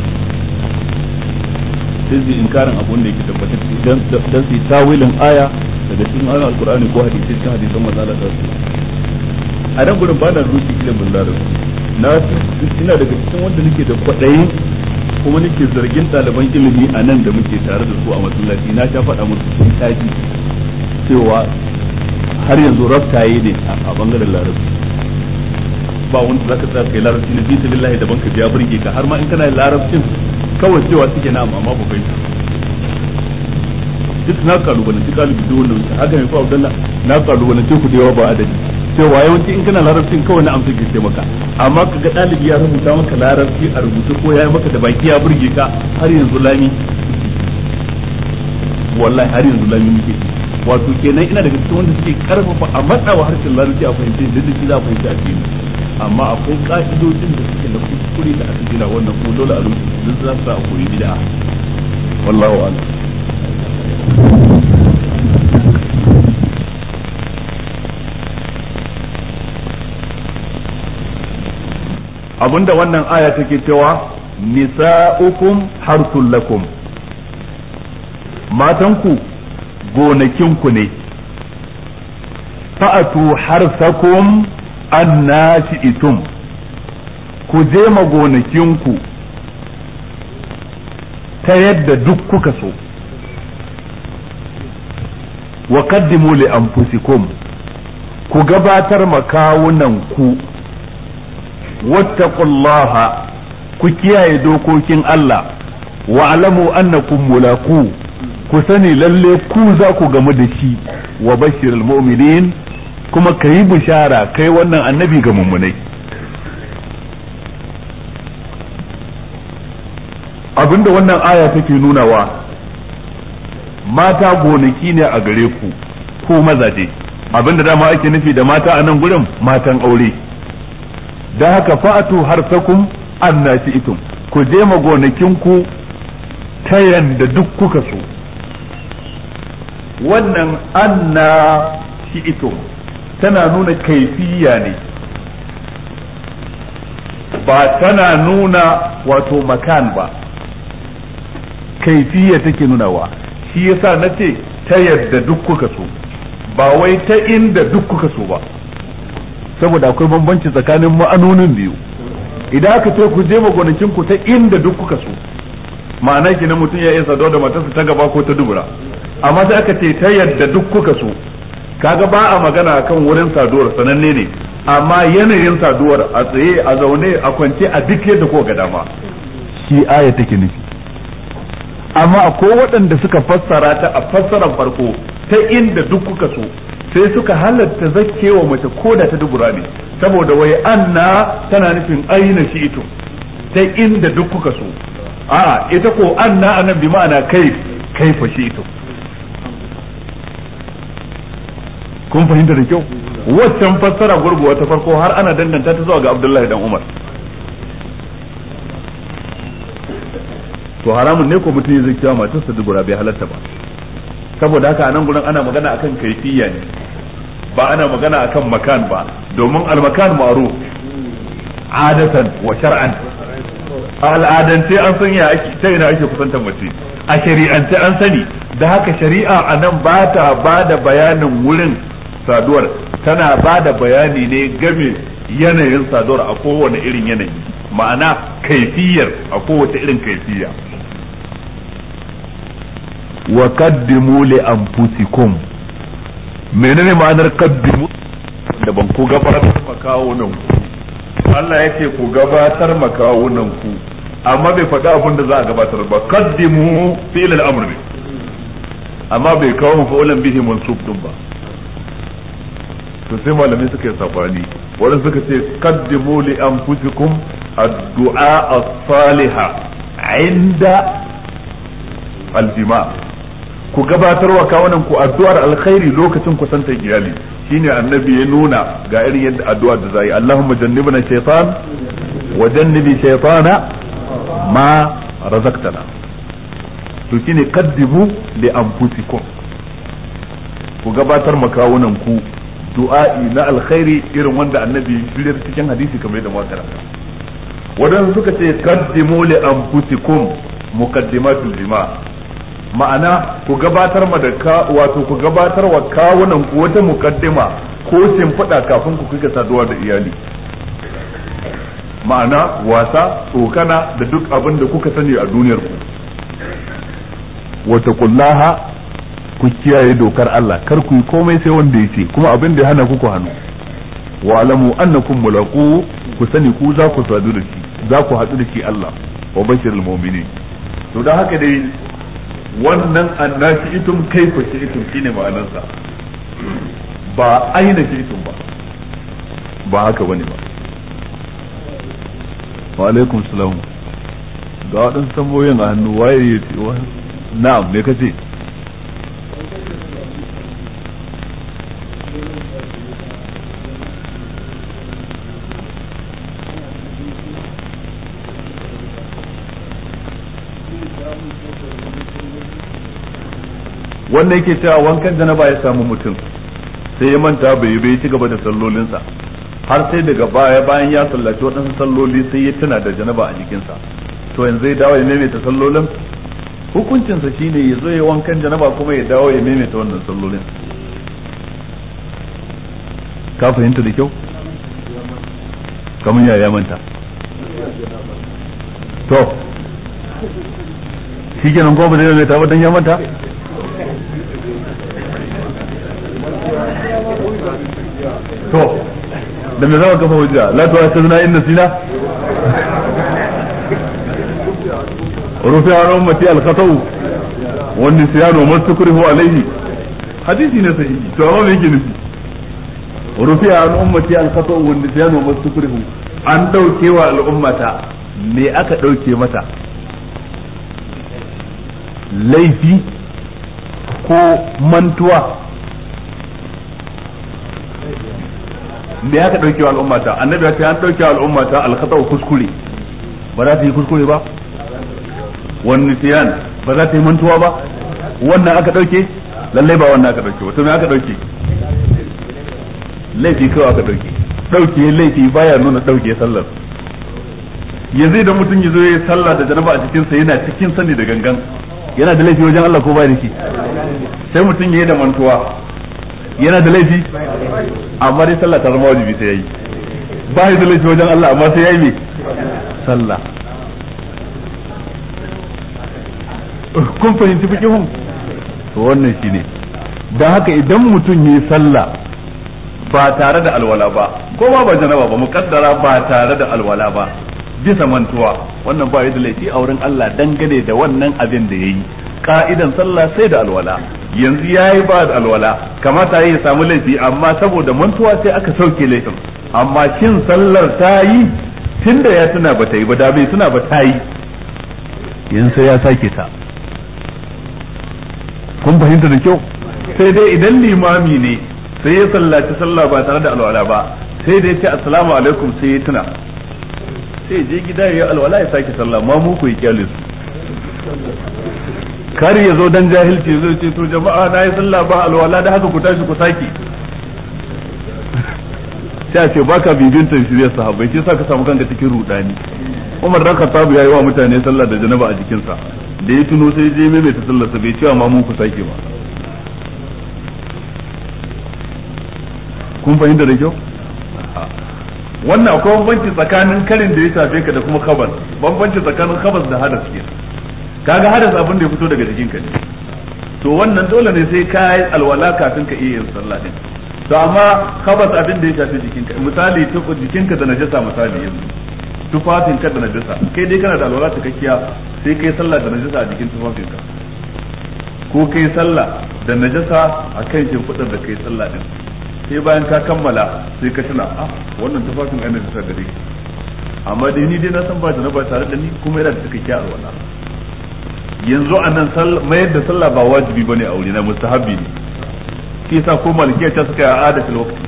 sai su inkarin abun da yake tabbatar dan dan su tawilin aya daga cikin ayoyin alqur'ani ko hadisi cikin hadisan manzo Allah sallallahu a nan gurin ba na rusi ilimin larabci na ina daga cikin wanda nake da kwaɗayin kuma nake zargin ɗaliban ilimi a nan da muke tare da su a masallaci na sha faɗa musu sun taji cewa har yanzu raftaye ne a bangaren larabci ba wanda zaka tsaya kai larabci na bisa billahi daban ka biya burge ka har ma in kana larabcin kawai cewa suke na amma ba bai duk na kalubalanci kalubi duk wanda wuce haka mai fa Abdullah na kalubalanci ku da yawa ba adadi cewa yawanci in kana larabcin kawai na amsa ke maka amma ka ga ɗalibi ya rubuta maka larabci a rubuce ko ya yi maka da baki ya burge ka har yanzu lami wallahi har yanzu lami muke wato kenan ina daga cikin wanda suke karfafa a matsawa harshen larabci a fahimci da duk za a fahimci a cikin amma akwai ka'idojin da suke na kuskure da aka gina wannan ko dole a rubuce duk za su sa a koyi bid'a wallahu a'lam abinda wannan aya take cewa nisa'ukum harsul lakum matanku gonakinku ne fa'atu harsakum annashi'itum ku je ma gonakinku ta yadda duk kuka so wa qaddimu li anfusikum ku gabatar makawunan ku wattaqullaha ku kiyaye dokokin Allah wa alamu annakum mulaku ku sani lalle ku za ku gamu da shi wa bashirul mu'minin kuma kayi bishara kai wannan annabi ga mummunai abinda wannan aya take nunawa mata gonaki ne a gare ku ko mazaje abinda dama ake nufi da mata a nan gurin matan aure da haka fa'atu harsakum annati itum ku je ma gonakinku ta yanda duk kuka so wannan anna shi itum tana nuna kaifiya ne ba tana nuna wato makan ba kaifiya take nunawa shi yasa na ce ta yadda duk kuka so ba wai ta inda duk kuka so ba saboda akwai bambanci tsakanin ma'anonin biyu idan aka ce ku je magonakin ku ta inda duk kuka so ma'ana kenan mutum ya iya saduwa da matarsa ta gaba ko ta dubura amma sai aka ce ta yadda duk kuka so kaga ba a magana akan wurin saduwar sananne ne amma yanayin saduwar a tsaye a zaune a kwance a duk yadda ko ga dama shi aya take nufi amma akwai waɗanda suka fassara ta a fassarar farko ta inda duk kuka so sai suka halatta zakkewa mace ko da ta dubura ne saboda wai anna tana nufin aina shi ito ta inda duk kuka so a ita ko anna anan bi ma'ana kai kai fa shi ito kun fahimta da kyau waccan fassara gurguwa ta farko har ana danganta ta zuwa ga Abdullahi dan Umar to haramun ne ko mutum zai kiyawa matarsa dubura bai halatta ba saboda haka a nan gurin ana magana akan kaifiya ne ba ana magana akan makan ba domin almakan ma'ruf adatan wa shar'an a al'adance an san ya ake ta ina ake kusantar mace a shari'ance an sani da haka shari'a a nan ba ta ba da bayanin wurin saduwar tana ba da bayani ne game yanayin saduwar a kowane irin yanayi ma'ana kaifiyar a kowace irin kaifiya wa qaddimu li anfusikum menene ma'anar qaddimu da ban ku gabatar makawunan ku Allah ya ce ku gabatar makawunan ku amma bai faɗi abin da za a gabatar ba qaddimu fi'l al-amr amma bai kawo fa'ulan bihi mansub din ba to sai malamai suka yi sabani wadanda suka ce qaddimu li anfusikum ad-du'a as-salihah inda al-jima' ku gabatar wa kawunan ku addu'ar alkhairi lokacin kusantar iyali shine annabi ya nuna ga irin yadda addu'a da zai Allahumma jannibna shaytan wa jannibi shaytana ma razaqtana to shine qaddimu li anfusikum ku gabatar makawunan ku du'a'i na alkhairi irin wanda annabi ya shirya cikin hadisi kamar yadda muka karanta wadanda suka ce qaddimu li anfusikum muqaddimatul jima' ma'ana ku gabatar ma da ka wato ku gabatar wa kawunan ku wata mukaddima ko shimfiɗa kafin ku kika saduwa da iyali ma'ana wasa tsokana da duk abin da kuka sani a duniyar ku wata kullaha ku kiyaye dokar Allah kar ku yi komai sai wanda ya ce kuma abin da ya hana ku ku hannu wa alamu annakum mulaqu ku sani ku za ku sadu da shi za ku haɗu da shi Allah wa bashirul mu'minin to dan haka dai wannan annashi itum kaifa shi itum shine ma'anarsa ba aina shi itum ba ba haka bane ba wa alaikum salam ga waɗansu tambayoyin a hannu waye ya ce wa na'am me kace wanda yake cewa wankan janaba ya samu mutum sai ya manta bai bai ci gaba da sallolinsa har sai daga baya bayan ya sallaci waɗansu salloli sai ya tuna da janaba a jikinsa to yanzu ya dawo ya maimaita sallolin hukuncinsa shine ya zo ya wankan janaba kuma ya dawo ya maimaita wannan sallolin ka fahimta da kyau kamar ya ya manta to shi kenan kuma ba zai maimaita ba dan ya manta to da me zama kafa hujja la tuwa sirna inna sina rufi an ummati al-khatau wan nisyan wa mastukrihu alayhi hadisi ne sahihi to amma me yake nufi rufi an ummati al-khatau wan nisyan wa mastukrihu an dauke wa al'ummata me aka dauke mata laifi ko mantuwa me ya ka dauke wa al'ummata annabi ya ce an dauke wa al'ummata al-khata kuskure ba za ta yi kuskure ba wani tiyan ba za ta yi mantuwa ba wannan aka dauke lallai ba wannan aka dauke ba to me aka dauke laifi kawai aka dauke dauke laifi baya nuna dauke sallar yanzu idan mutum ya zo ya sallah da janaba a cikin sa yana cikin sani da gangan yana da laifi wajen Allah ko ba da shi sai mutum ya yi da mantuwa yana da laifi amma dai sallah ta zama wajibi sai yayi ba da laifi wajen Allah amma sai yayi me sallah kun fahimci fikihun to wannan shine dan haka idan mutum yi sallah ba tare da alwala ba ko ba ba janaba ba mukaddara ba tare da alwala ba bisa mantuwa wannan ba da laifi a wurin Allah dangane da wannan abin da yayi ka'idan sallah sai da alwala yanzu yayi ba da alwala kamata ya samu laifi amma saboda mantuwa sai aka sauke laifin amma shin sallar ta yi tunda ya tuna ba ta yi ba da bai tuna ba ta yi yanzu sai ya sake ta kun fahimta da kyau sai dai idan limami ne sai ya sallaci sallah ba tare da alwala ba sai dai ya ce assalamu alaikum sai ya tuna sai je gida ya alwala ya sake sallah ma mu ku yi kyale su kar ya zo dan jahilci zai ce to jama'a na yi sallah ba alwala da haka ku tashi ku sake sai a ce baka bibin tafsiriyar sahabbai shi yasa ka samu kanka cikin rudani Umar dan Khattab ya yi wa mutane sallah da janaba a jikinsa da ya tuno sai je mai ta sallarsa bai cewa ma mu ku sake ba kun fahimta da kyau wannan akwai bambanci tsakanin karin da ya shafe ka da kuma khabas bambanci tsakanin khabas da hadas ke kaga hadas abin da ya fito daga jikinka ne to wannan dole ne sai ka yi alwala kafin ka iya yin sallah din to amma khabas abin da ya shafe jikinka misali tuku jikinka da najasa misali yanzu tufafin ka da najasa kai dai kana da alwala cikakkiya sai kai sallah da najasa a jikin tufafin ka ko kai sallah da najasa a kan shimfiɗar da kai sallah din sai bayan ka kammala sai ka tuna ah wannan tufafin ai najasa gare amma dai ni dai na san ba da na ba tare da ni kuma yana da cikakkiyar alwala yanzu a nan mayar da sallah ba wajibi bane a wuri na mustahabbi ne shi yasa ko malikiya ta suka yi ada fil waqti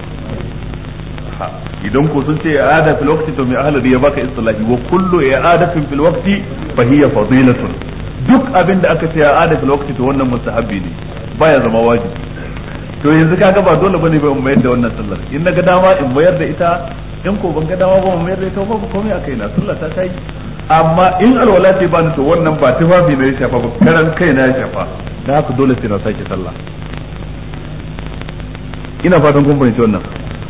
idan ko sun ce i'ada fil waqti to mai ahlari ya baka istilahi wa kullu i'adatin fil waqti fa hiya fadilatun duk abin da aka ce i'ada fil waqti to wannan mustahabbi ne baya zama wajibi to yanzu kaga ba dole bane ba in mayar da wannan sallar in naga dama in mayar da ita in ko ban ga dama ba in mayar da ita ba komai akai na sallar ta tayi amma in alwala ce ba ni to wannan ba tufafi ne ya shafa ba karan kai na ya shafa da haka dole sai na sake sallah ina fatan kun fahimci wannan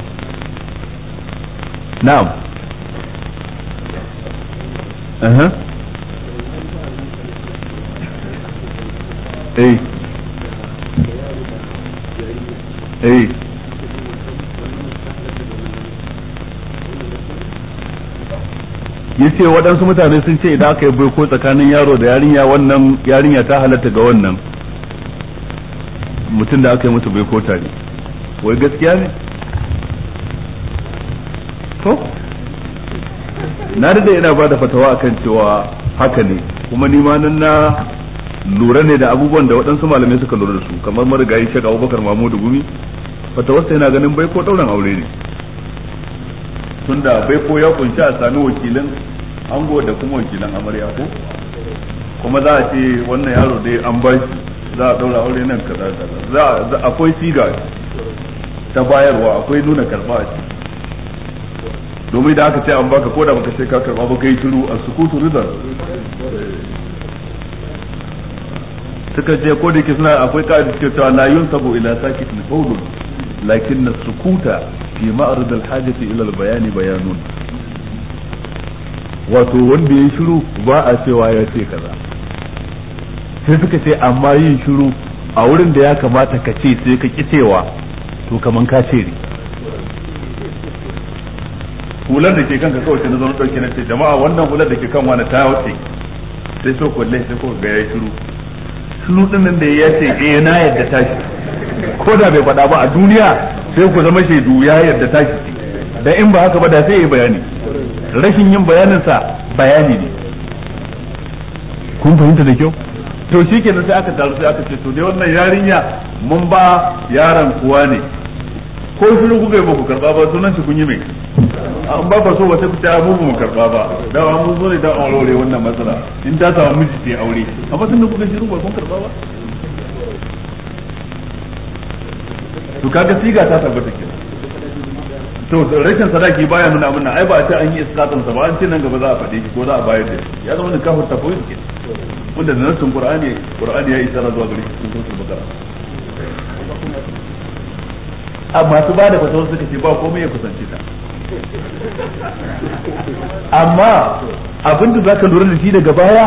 na'am aha eh eh yace waɗansu mutane sun ce idan aka yi baiko tsakanin yaro da yarinya wannan yarinya ta halatta ga wannan mutum da aka yi musu baiko tare wai gaskiya ne to na da ina ba da fatawa akan cewa haka ne kuma ni ma nan na lura ne da abubuwan da waɗansu malamai suka lura da su kamar marigayi shek abubakar mamudu gumi fatawarsa yana ganin bai ko ɗauran aure ne tunda bai ko ya kunshi a sami wakilin ango da kuma wakilan amarya ko kuma za a ce wannan yaro dai an ba shi za a ɗaura aure nan kaza kaza za akwai siga ta bayarwa akwai nuna karɓa a ciki domin da aka ce an baka ko da baka ce ka karba ba kai shiru a sukutu ridar suka ce ko da ke suna akwai ka'ida suke cewa la yunsabu ila sakitin qawlun lakin sukuta fi ma'rid al-hajati ila al-bayani bayanun wato wanda ya shiru ba a cewa ya ce kaza sai suka ce amma yin shiru a wurin da ya kamata ka ce sai ka ki cewa to kaman ka ce ne hular da ke kanka kawai sai na zo na dauke na ce jama'a wannan hular da ke kan wani ta wuce sai so kulle sai ko ga ya shiru shiru din nan da ya ce eh na yadda tashi ko da bai faɗa ba a duniya sai ku zama shaidu ya yadda tashi da in ba haka ba da sai ya bayani rashin yin bayanin sa bayani ne kun fahimta da kyau to shi kenan sai aka taru sai aka ce to dai wannan yarinya mun ba yaron kuwa ne ko shiru kuka yi ba ku karba ba sunan shi kun yi mai an ba ka so ba sai ku ta mu mu karba ba da an mun zo ne dan aure wannan matsala in ta samu miji sai aure amma tunda kuka shiru ba kun karba ba to kaga siga ta tabbata kenan to rashin sadaki baya nuna abin nan ai ba a ce an yi iskatan sa ba an ce nan gaba za a faɗe shi ko za a bayar da shi ya zama ne kafir tafawid ke wanda da nassin qur'ani qur'ani ya isara zuwa gare shi cikin suratul baqara a masu ba da fatawar suka ce ba komai ya kusance ta amma abin da zaka lura da shi daga baya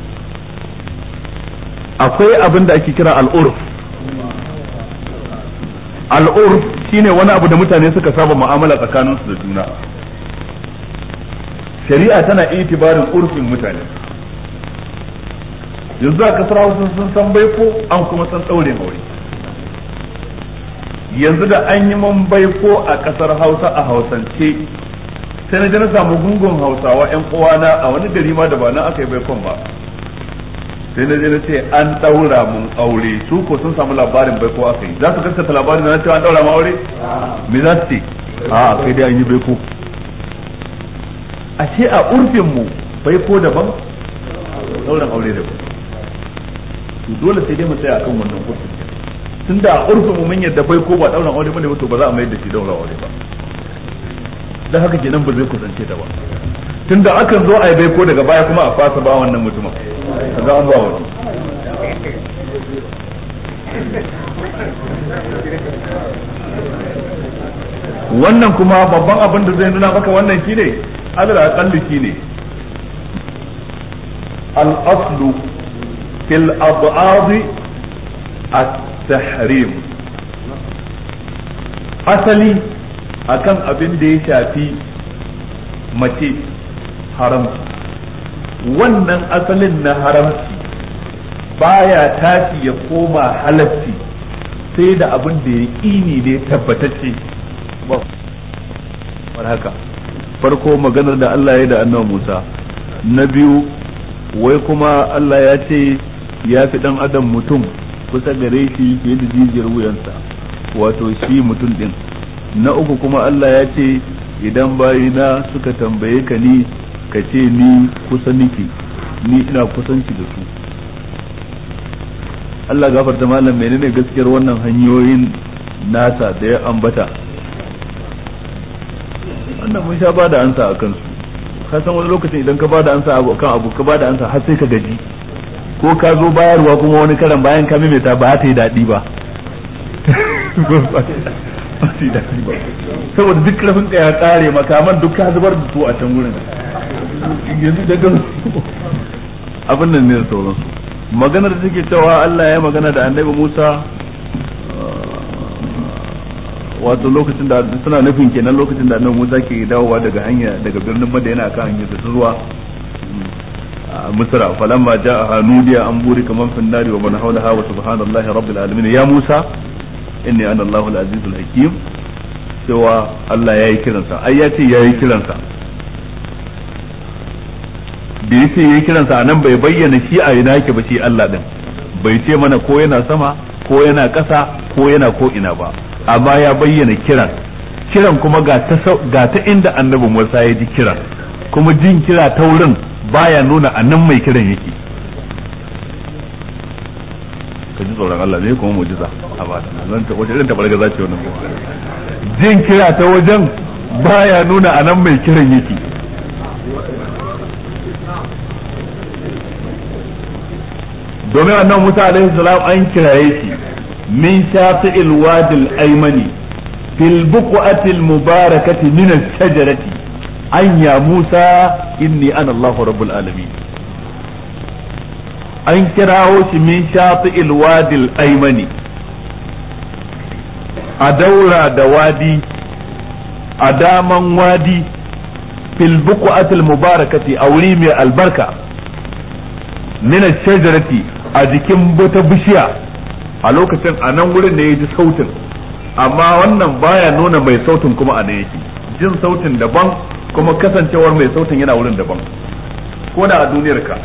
akwai abin da ake kira al'urf al'urf shine wani abu da mutane suka saba mu'amala tsakaninsu da juna shari'a tana itibarin urfin mutane yanzu a kasar hausa sun san baiko an kuma san ɗaure aure yanzu da an yi man baiko a kasar hausa a hausance sai na je na samu gungun hausawa yan uwana a wani gari ma da ba nan aka yi baikon ba sai na je na ce an daura mun aure su ko sun samu labarin baiko aka yi za su gaskata labarin na cewa an daura mun aure me za su ce a kai dai an yi baiko a ce a urfin mu baiko daban dauran aure daban to dole sai dai mu tsaya akan wannan urfin tunda a urfin mu mun yadda baiko ba dauran aure bane to ba za a mai da shi daura aure ba dan haka kenan ba zai kusance ta ba tunda akan zo a yi baiko daga baya kuma a fasa ba wannan mutumin kaga an ba wani wannan kuma babban abin da zai nuna maka wannan shine alal aqalli shine al aslu fil ab'ad at-tahrim asali akan abin da ya shafi mace haramci wannan asalin na haramci baya tashi ya koma halatti sai da abin da ya ƙini ne tabbatacce ba haka farko maganar da Allah ya da annabi Musa na biyu wai kuma Allah ya ce ya fi dan adam mutum kusa gare shi fiye da jijiyar wuyansa wato shi mutum din na uku kuma Allah ya ce idan bayina suka tambaye ka ni ka ce ni kusa niki ni ina kusanci da su Allah gafarta malam menene gaskiyar wannan hanyoyin nasa da ya ambata wannan mun sha ba da ansa a kansu ka san wani lokacin idan ka ba da ansa kan abu ka ba da ansa har sai ka gaji ko ka zo bayarwa kuma wani karan bayan ka maimaita ba ta yi daɗi ba saboda duk rafin ka ya kare makaman duk ka zubar da su a can wurin yanzu daga abin nan ne da sauransu maganar da take cewa Allah ya magana da annabi Musa wato lokacin da suna nufin kenan lokacin da annabi Musa ke dawowa daga hanya daga birnin Madina kan hanyar da zuwa Misra falamma ja'a nudiya an buri kaman fin nari wa man hawlaha wa subhanallahi rabbil alamin ya Musa inni ana Allahul azizul hakim cewa Allah yayi kiransa ai ya ce yayi kiransa da yace yayi kiransa anan bai bayyana shi a ina yake ba shi Allah din bai ce mana ko yana sama ko yana ƙasa ko yana ko ina ba amma ya bayyana kiran kiran kuma ga ta ga ta inda annabi Musa ya ji kiran kuma jin kira ta wurin baya nuna anan mai kiran yake ka ji tsoron Allah ne kuma mujiza a ba zan ta wace irin tabarga za ce wannan jin kira ta wajen baya nuna anan mai kiran yake domin annan Musa alaihi salam an kiraye shi min shafi'il wadil aymani fil buq'ati al mubarakati min al shajarati an ya Musa inni ana Allahu rabbul alamin an kirawo shi min shafi'il wadil aymani a daura da wadi a daman wadi fil buq'ati al mubarakati a wuri mai albarka min shajarati a jikin wata bishiya a lokacin a nan wurin da ya ji sautin amma wannan baya nuna mai sautin kuma a nan yake jin sautin daban kuma kasancewar mai sautin yana wurin daban ko da a duniyar ka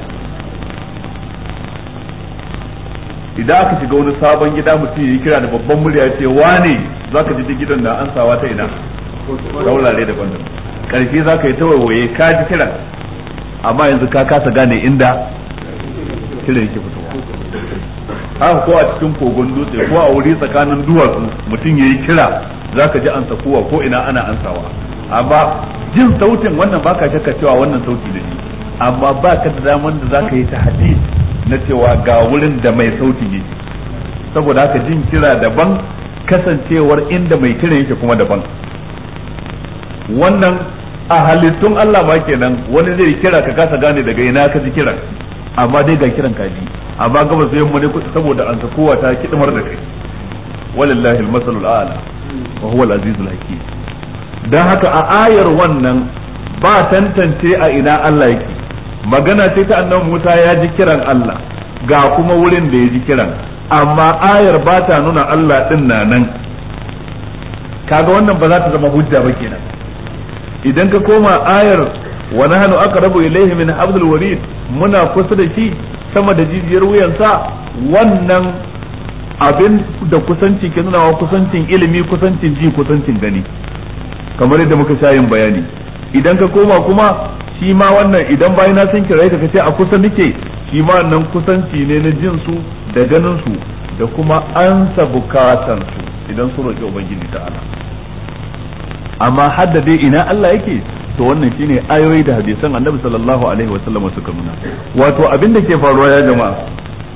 idan aka shiga wani sabon gida mutum ya yi kira da babban murya ya ce wane za ka ji gidan da ansawa ta ina ta wurare daban daban karshe za ka yi ta waiwaye ka ji kiran amma yanzu ka kasa gane inda kiran yake fitowa haka ko a cikin kogon dutse ko a wuri tsakanin duwatsu mutum ya yi kira za ka ji ansa kowa ko ina ana ansawa amma jin sautin wannan baka shakka cewa wannan sauti da shi amma ba ka da daman da za ka yi ta na cewa ga wurin da mai sautin yake saboda haka jin kira daban kasancewar inda mai kiran yake kuma daban wannan a halittun Allah ma kenan wani zai kira ka kasa gane daga ina ka ji kiran amma dai ga kiran kaji amma gaba sai mu ne saboda an kowa ta kidmar da kai walillahi almasalul a'la wa huwa al-azizul hakim dan haka a ayar wannan ba tantance a ina Allah yake magana ce ta annabi Musa ya ji kiran Allah ga kuma wurin da ya ji kiran amma ayar ba ta nuna Allah din na nan kaga wannan ba za ta zama hujja ba kenan idan ka koma ayar wa nahnu aqrabu ilayhi min hablil warid muna kusa da shi sama da jijiyar wuyansa wannan abin da kusanci ke nuna wa kusancin ilimi kusancin ji kusancin gani kamar yadda muka sha yin bayani idan ka koma kuma shi ma wannan idan bayan na sun kira ka ce a kusa nake shi ma wannan kusanci ne na jin su da ganin su da kuma ansa bukatan su idan su roƙi ubangiji ta'ala amma hadda dai ina Allah yake to wannan shine ayoyi da hadisan annabi sallallahu alaihi wa sallam suka nuna wato abin da ke faruwa ya jama'a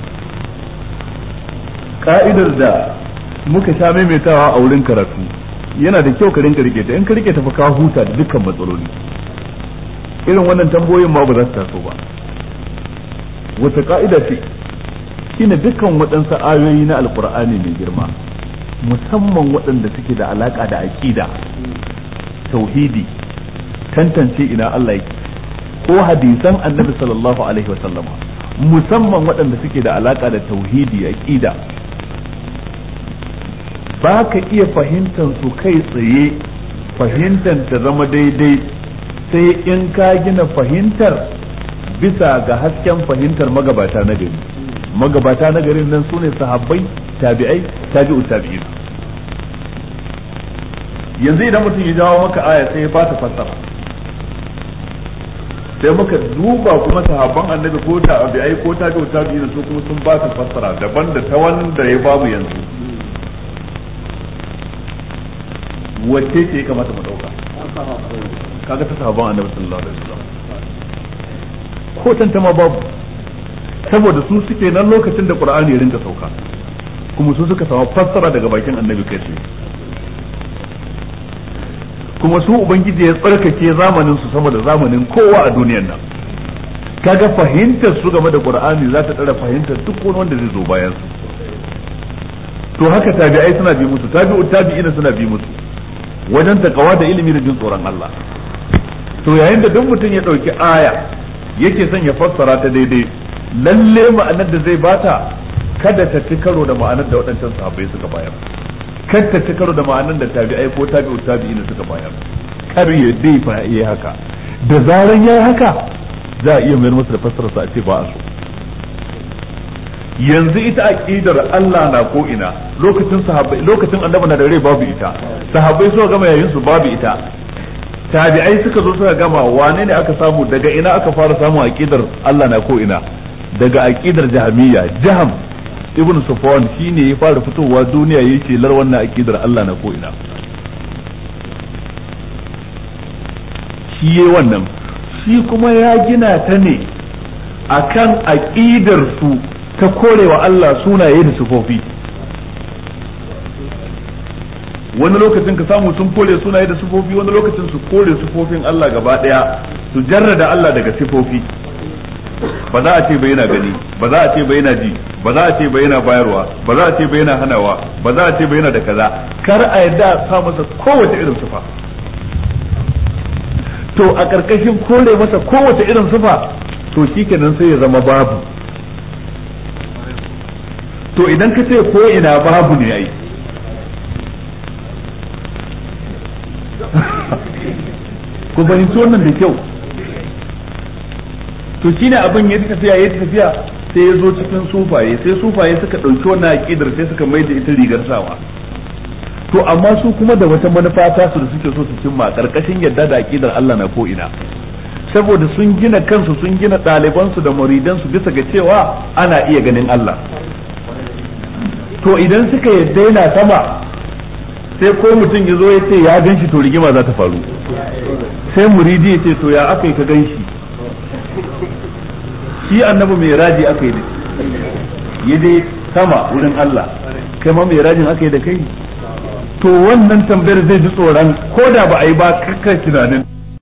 ka'idar da muka sha maimaitawa a wurin karatu yana da kyau ka rinka rike ta in ka rike ta fa ka huta da dukkan matsaloli irin wannan tambayoyin ma ba za su taso ba wata ka'ida ce shine dukkan waɗansu ayoyi na alkur'ani mai girma musamman waɗanda suke da alaka da aqida tauhidi tantance ina Allah yake ko hadisan annabi sallallahu alaihi wa sallama musamman waɗanda suke da alaka da tauhidi aqida ba ka iya fahimtar su kai tsaye fahimtar ta zama daidai sai in ka gina fahimtar bisa ga hasken fahimtar magabata na gari magabata na garin nan sune sahabbai tabi'ai tabi'u tabi'in yanzu idan mutum ya jawo maka aya sai ya ba ta fassara sai muka duba kuma sahabban annabi ko tabi'ai ko tabi'u tabi'in su kuma sun ba ta fassara daban da ta wanda ya bamu yanzu wacce ce ya kamata mu dauka kaga ta sahabban annabi sallallahu alaihi wasallam ko tantama babu saboda su suke nan lokacin da qur'ani ya rinka sauka kuma su suka samu fassara daga bakin annabi kai tsaye kuma su ubangiji ya tsarkake zamanin su sama da zamanin kowa a duniyar nan kaga fahimtar su game da qur'ani za ta tsara fahimtar duk wani wanda zai zo bayan su to haka tabi'ai suna bi musu tabi'u tabi'ina suna bi musu wajen takawa da ilimi da jin tsoron Allah to yayin da duk mutum ya dauki aya yake son ya fassara ta daidai lalle ma'anar da zai bata kada ta ci karo da ma'anar da waɗancan sahabbai suka bayar kada ta ci karo da ma'anar da tabi'ai ko tabi'u tabi'ina suka bayar kar ya dai fa yi haka da zaran yayi haka za a iya mayar masa da fassararsa a ce ba a so yanzu ita aqidar Allah na ko ina lokacin sahabbai lokacin annabi na da rai babu ita sahabbai suka gama yayin su babu ita tabi'ai suka zo suka gama wane ne aka samu daga ina aka fara samun aqidar Allah na ko ina daga aqidar jahmiya jaham ibn sufwan shine ya fara fitowa duniya yake lar wannan aqidar Allah na ko ina shi yayi wannan shi kuma ya gina ta ne akan aqidar su ta korewa Allah sunaye da sifofi wani lokacin ka samu sun kore sunaye da sifofi wani lokacin su kore sifofin Allah gaba daya su jarrada Allah daga sifofi ba za a ce ba yana gani ba za a ce ba yana ji ba za a ce ba yana bayarwa ba za a ce ba yana hanawa ba za a ce ba yana da kaza kar a yadda a sa masa kowace irin sifa to a karkashin kore masa kowace irin sifa to shikenan sai ya zama babu to idan ka ce ko ina babu ne ai ku fahimci wannan da kyau to shine abin ya tafiya ya tafiya sai ya zo cikin sufaye sai sufaye suka ɗauki wannan aƙidar sai suka mai da ita rigar sawa to amma su kuma da wata manufa ta su da suke so su cimma ƙarƙashin yadda da aƙidar Allah na ko ina saboda sun gina kansu sun gina ɗalibansu da muridansu bisa ga cewa ana iya ganin Allah to idan suka yadda yana sama sai ko mutum ya zo ya ce ya gan shi to rigima za ta faru sai muridi ya ce to ya aka yi ka gan shi shi annabi mai raji aka yi da ya je sama wurin Allah kai ma mai rajin aka yi da kai to wannan tambayar zai ji tsoron ko da ba a yi ba kakkan tunanin